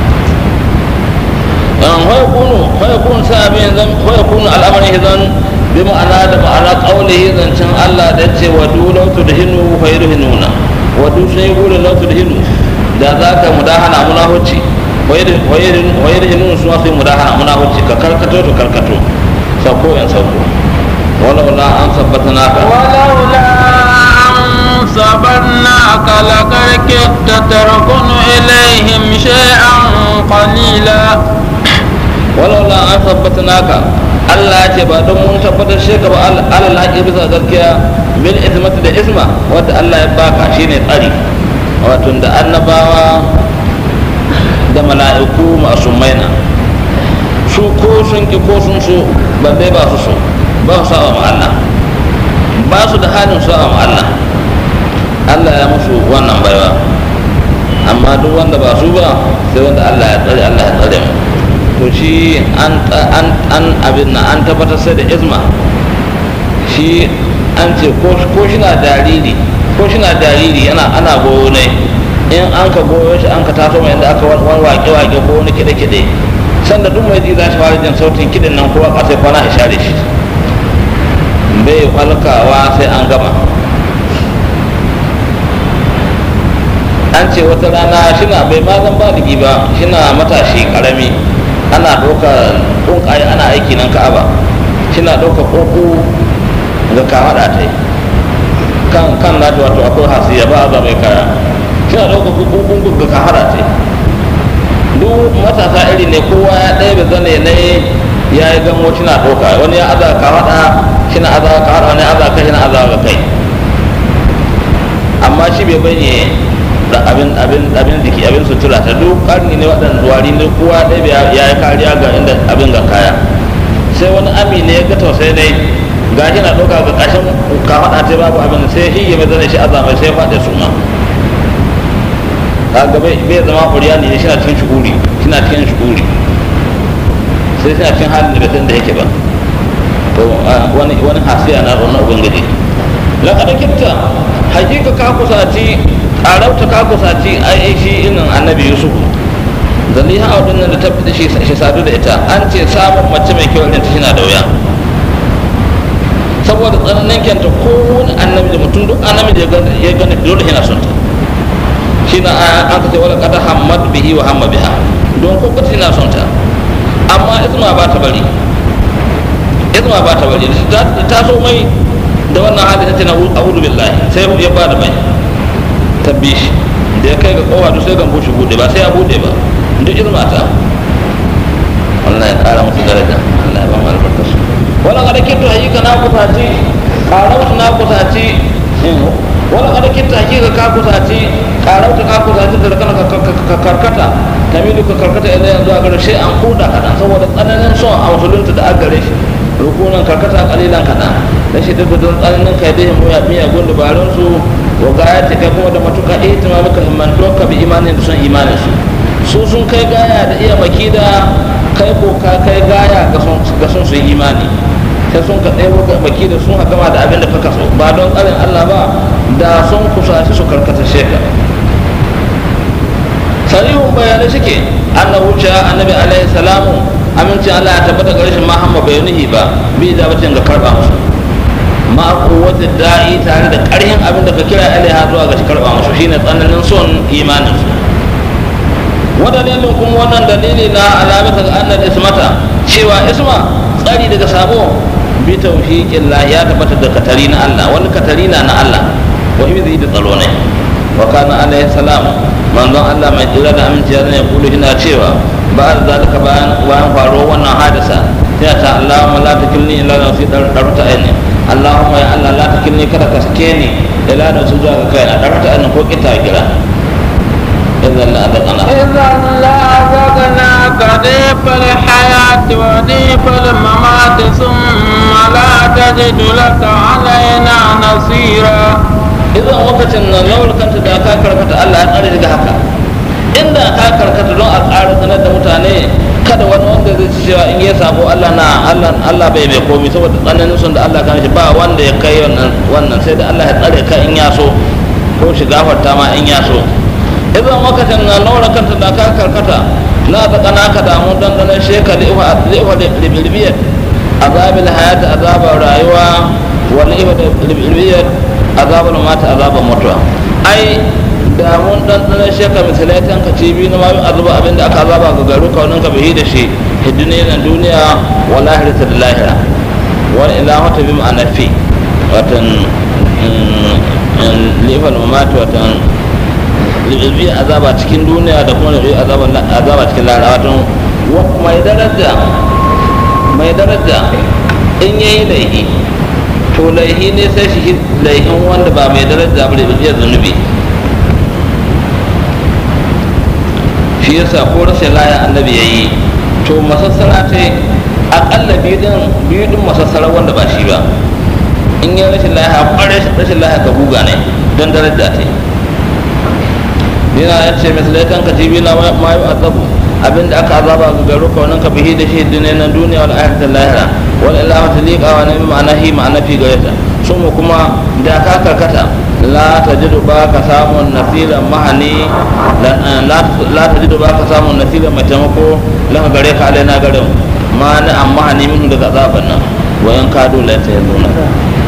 yan hoya kunu hoya kunu sai abin zan hoya kunu al'amari zan bi ma'ana da ma'ana qaulihi zancen Allah da ce wa du law tudhinu fa yudhinuna wa du sun yi gurin law tudhinu da za ka mudahana munahuci wa yudhinuna su sai mudahana munahuci ka karkato to karkato sako yan sako wala wala an sabbata naka ولولا أن صبرناك لقد كدت تركن إليهم شيئا قليلا walaula an tabbata naka Allah ya ce ba don mun tabbatar shi ka ba alal haƙi bisa gaskiya bil ismati da isma wanda Allah ya baka shine tsari wato da annabawa da mala'iku masu maina su ko sun ki ko sun so ba dai ba su so ba su sa'a ma Allah ba su da halin sa'a ma Allah Allah ya musu wannan baiwa amma duk wanda ba su ba sai wanda Allah ya tsare Allah ya tsare mu to shi an an an abin nan an tabbatar sai da izma shi an ce ko ko shi na jariri ko shi na jariri yana ana goyo ne in an ka goyo shi an ka taso mai inda aka wani wake wake ko wani kide kide sanda duk mai ji za shi fara jin sautin kidin nan kowa kasai kwana a share shi bai falkawa sai an gama an ce wata rana shina bai ma zan baligi ba shina matashi karami ana ɗauka ƙunƙaye ana aiki nan ka'aba shina ɗauka ƙoƙo ga kamaɗa ta kan kan na ta wato akwai hasiya ba a mai kaya shina ɗauka ƙoƙo ga kamaɗa ta duk matasa iri ne kowa ya ɗaya da zane ne ya yi gamo shina ɗauka wani ya aza kamaɗa shina aza kamaɗa wani ya aza kai shina aza ga kai amma shi bai bayyana da abin abin abin jiki abin sutura ta duk karni ne waɗanda duwari ne kowa ɗaya ya yi kariya ga inda abin ga kaya sai wani ami ne ya ga tausayi ne ga shi na ɗauka ga ƙashin kafaɗa ta babu abin sai shi ya mai zane shi azamai sai faɗi suna kaga bai zama ƙuriya ne shi na cikin shuguri shi na cikin shuguri sai shi na cikin halin da bai san da yake ba to wani wani hasiya na wannan ubangiji laƙada kitta hakika ka kusaci ƙarauta ka kusaci ai shi inin annabi yusuf zaliha a wadannan da tafi da shi sadu da ita an ce samun mace mai kyau irin ta shi na da wuya saboda tsananin kyanta ko wani annabi da mutum duk annabi da ya gani dole yana son ta shi na an ka ce wala kada hamad bihi wa hamma biha don ko kace yana son ta amma isma ba ta bari isma ba ta bari ta so mai da wannan hali ta ce na a'udhu billahi sai ya ba da mai tabbi shi da ya kai ga kowa duk sai ga bushe bude ba sai ya bude ba duk ilma ta Allah ya kara musu daraja Allah ya ba mu albarkar su wala kada kinto hakika na kusaci karautu na kusaci wala kada kinto hakika ka kusaci karautu ka kusaci da kana ka karkata tamilu ka karkata idan yanzu a gare shi an kuda kadan saboda tsananin son a musulunta da agare shi rukunan karkata kalilan kadan da shi duk don tsananin kai da miyagun dabarun su wa gaya ta kai kuma da matuƙa ihtima maka himmantuwa ka bi imanin da son imanin su su sun kai gaya da iya makida kai ko ka kai gaya ga son su yi imani sai sun ka ɗaya ga makida sun ha gama da abin da kaka so ba don tsarin Allah ba da sun kusaci su karkata sheka sarihun bayanai suke annabu cewa annabi alaihi salamu amincin Allah ya tabbata ga rashin Muhammad bai nuhi ba bi da bacin ga karba musu ma wata da'i tare da ƙarhin abin da ka kira alaiha zuwa ga shi karɓa musu shine tsananin son imanin su wadalilin kuma wannan dalili na alamata ga annal ismata cewa isma tsari daga sabo bi tawfiqin la ya tabbata da katari na Allah wani katari na na Allah wa zai da tsaro ne wa kana alaihi salam manzon Allah mai tsira da aminci ya ne kulu ina cewa ba da zalika bayan bayan faruwar wannan hadisa sai ta Allahumma la takilni ila nafsi darta aini Allahumma ya Allah la takilni kada ka sake ni ila da su zuwa ga kai a darta aini ko kita kira idan la adana إذا لأذقناك ضيف الحياة وضيف الممات ثم لا تجد لك علينا نصيرا idan lokacin nan lawar kanta da ka karkata Allah ya tsare daga haka inda ka karkata don a tsara sanar da mutane kada wani wanda zai ci cewa in ya sabo Allah na Allah Allah bai bai komi saboda tsananin son da Allah kan shi ba wanda ya kai wannan wannan sai da Allah ya tsare ka in ya so ko shi gafarta ma in ya so idan lokacin nan lawar kanta da ka karkata na ta kana ka damu dandanan sheka liwa liwa libilbiyat azabil hayat azabar rayuwa wal liwa libilbiyat azabar mata azabar mutuwa ai da mun dan dan sheka misalai tan ka cibi na mayu azaba abinda aka azaba ga garu kaunin ka bihi da shi hidine na duniya wal akhirati da lahira wal ilahu ta bi ma'ana fi watan lifal mamati watan libi azaba cikin duniya da kuma libi azaba azaba cikin lahira watan mai daraja mai daraja in yayi laihi to laihi ne sai shi laihin wanda ba mai daraja ba da biyar zunubi shi yasa ko rashin laya annabi ya yi to masassara ta akalla biyu din masassara wanda ba shi ba in yi rashin laya kware rashin laya ka buga ne don daraja ta yana ya ce misalai kan ka jibi na mayu azabu abinda aka azaba ga garu kaunin ka bihi da shi dinai na duniya wal ayatul lahira wal ilaha talika wa nabi ma'ana hi ma'ana fi gareta sun kuma da ka karkata la tajidu ba ka samun nasiran mahani la tajidu ba ka samun nasiran mai taimako laka gare ka alaina garin ma na an mahani min daga azaban nan wayan kado la ta yanzu na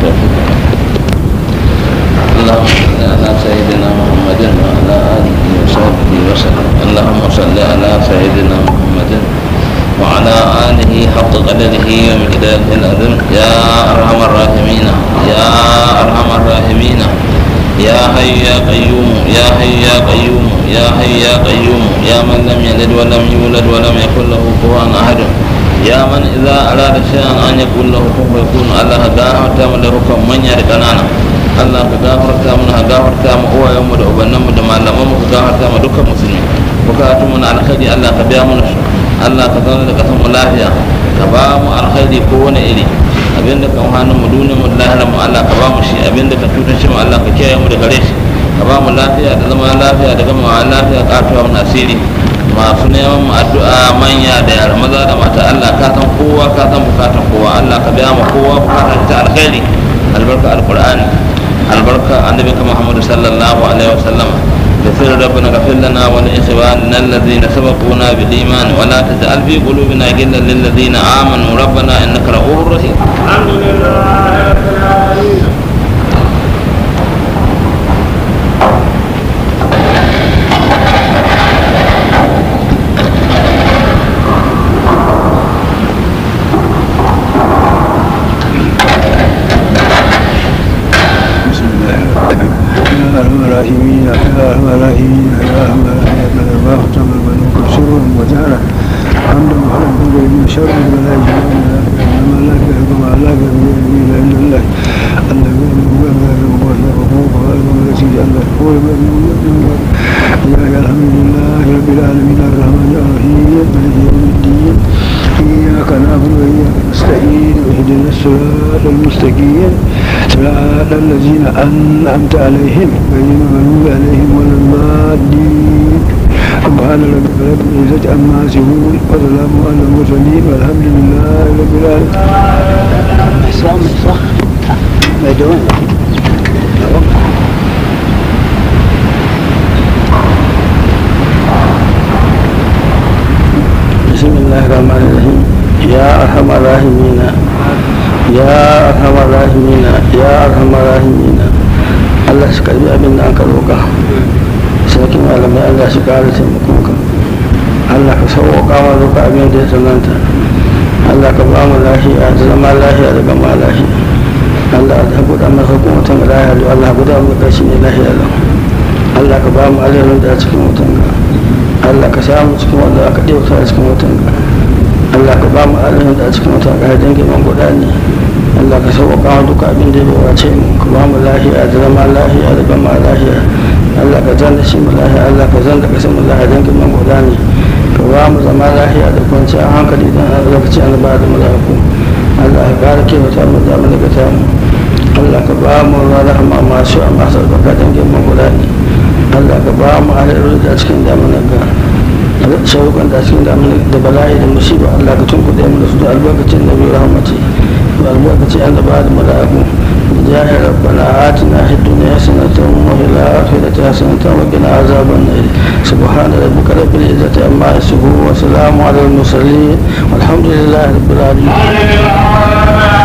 اللهم صل على سيدنا محمد وعلى اله وصحبه وسلم اللهم صل على سيدنا محمد وعلى آله حق قدره ومقداره العظيم يا أرحم الراحمين يا أرحم الراحمين يا حي يا قيوم يا حي يا قيوم يا حي يا قيوم يا من لم يلد ولم يولد ولم يكن له كفوا أحد يا من إذا أراد شيئا أن يكون له كن فيكون الله غافرت من له كم من يركنانا Allah ka gafarta mana ka gafarta mu uwayenmu da ubannanmu da malamanmu ka gafarta mu dukkan musulmi bukatun mu na alkhairi Allah ka biya mana su Allah ka zauna da kasan mu lafiya ka ba mu alkhairi ko wani iri abinda kan hannun mu duniyar mu lahira mu Allah ka ba mu shi abinda ka tutar shi mu Allah ka kiyaye mu da gare shi ka ba mu lafiya da zama lafiya da gama lafiya katuwa mu asiri masu neman mu addu'a manya da yara maza da mata Allah ka san kowa ka san bukatan kowa Allah ka biya mu kowa bukatar ta alkhairi albarka alqur'ani albarka annabi Muhammad sallallahu alaihi wasallam بسر ربنا اغفر لنا ولإخواننا الذين سبقونا بالإيمان ولا تجعل في قلوبنا غلا للذين آمنوا ربنا إنك رؤوف رحيم الحمد لله رب العالمين بسم الله يا ارحم الراحمين يا ارحم الراحمين يا ارحم الراحمين من الله تم الملوك سرا وجهرا حمدا وحمدا من غير من شر ولا يجوز ما لا يفعل ما لا يفعل الا الله الله هو هو هو هو الذي الله هو يا الحمد لله رب العالمين الرحمن الرحيم مالك يوم الدين إياك نعبد وإياك نستعين اهدنا الصراط المستقيم صراط الذين أنعمت عليهم غير المغضوب عليهم ولا الضالين سبحان ربك رب العزة عما يصفون وسلام على المرسلين والحمد لله رب العالمين. صح صح مدون بسم الله الرحمن الرحيم يا أرحم الراحمين يا أرحم الراحمين يا أرحم الراحمين Allah shi karbi abin da aka roƙa sarki malamai Allah shi ƙara taimakonka Allah ka sauƙa ma roƙa abin da ya tsananta Allah ka ba mu lafiya da zama lafiya da gama lafiya Allah ka buɗa masa kuma mutum ga lafiya da Allah guda mu ƙarshe ne lafiya da Allah ka ba mu alherin da a cikin mutum ga Allah ka samu cikin wanda aka ɗauka a cikin mutum ga Allah ka ba mu alherin da a cikin mutum ga dangin man guda ne Allah ka sauƙa wa duka abin da ya wace mu ka ba mu lafiya da zama lafiya da gama lafiya Allah ka zan da shi mu lafiya Allah ka zan da ƙasar mu lafiya dangin man guda ne ka ba mu zama lafiya da kwanciyar hankali don lokaci an ba da mala'iku Allah ka ƙara kewata mu da mu ta mu Allah ka ba mu rahama masu amma sarkaka dangin mu guda ne Allah ka ba mu alheri da cikin damunan ga sauƙan da cikin damunan da bala'i da musiba Allah ka tunkuɗe mu da su da albarkacin da biyu rahmati da albarkacin an da ba da mala'iku جاه ربنا آتنا في الدنيا حسنة وفي الآخرة حسنة وقنا عذاب النار سبحان ربك رب العزة عما يصفون وسلام على المرسلين والحمد لله رب العالمين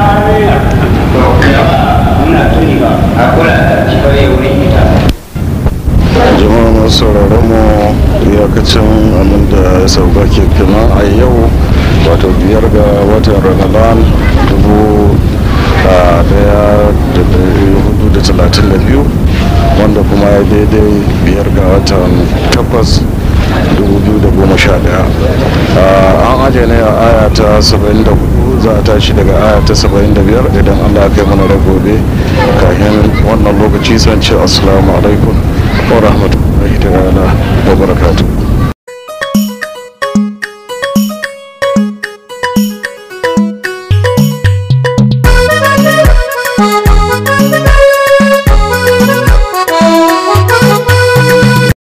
jama'a masu sauraron mu iyakacin abin da ya sauka ke kina a yau wato biyar ga watan ramadan dubu a daya da dari hudu da talatin da biyu wanda kuma ya daidai biyar ga watan takwas dubu biyu da goma sha daya an ajiye ne a aya ta saba'in da hudu za a tashi daga aya ta saba'in da biyar idan allah ya kai mana da gobe kafin wannan lokaci san ce assalamu alaikum wa rahmatullahi ta'ala wa barakatuh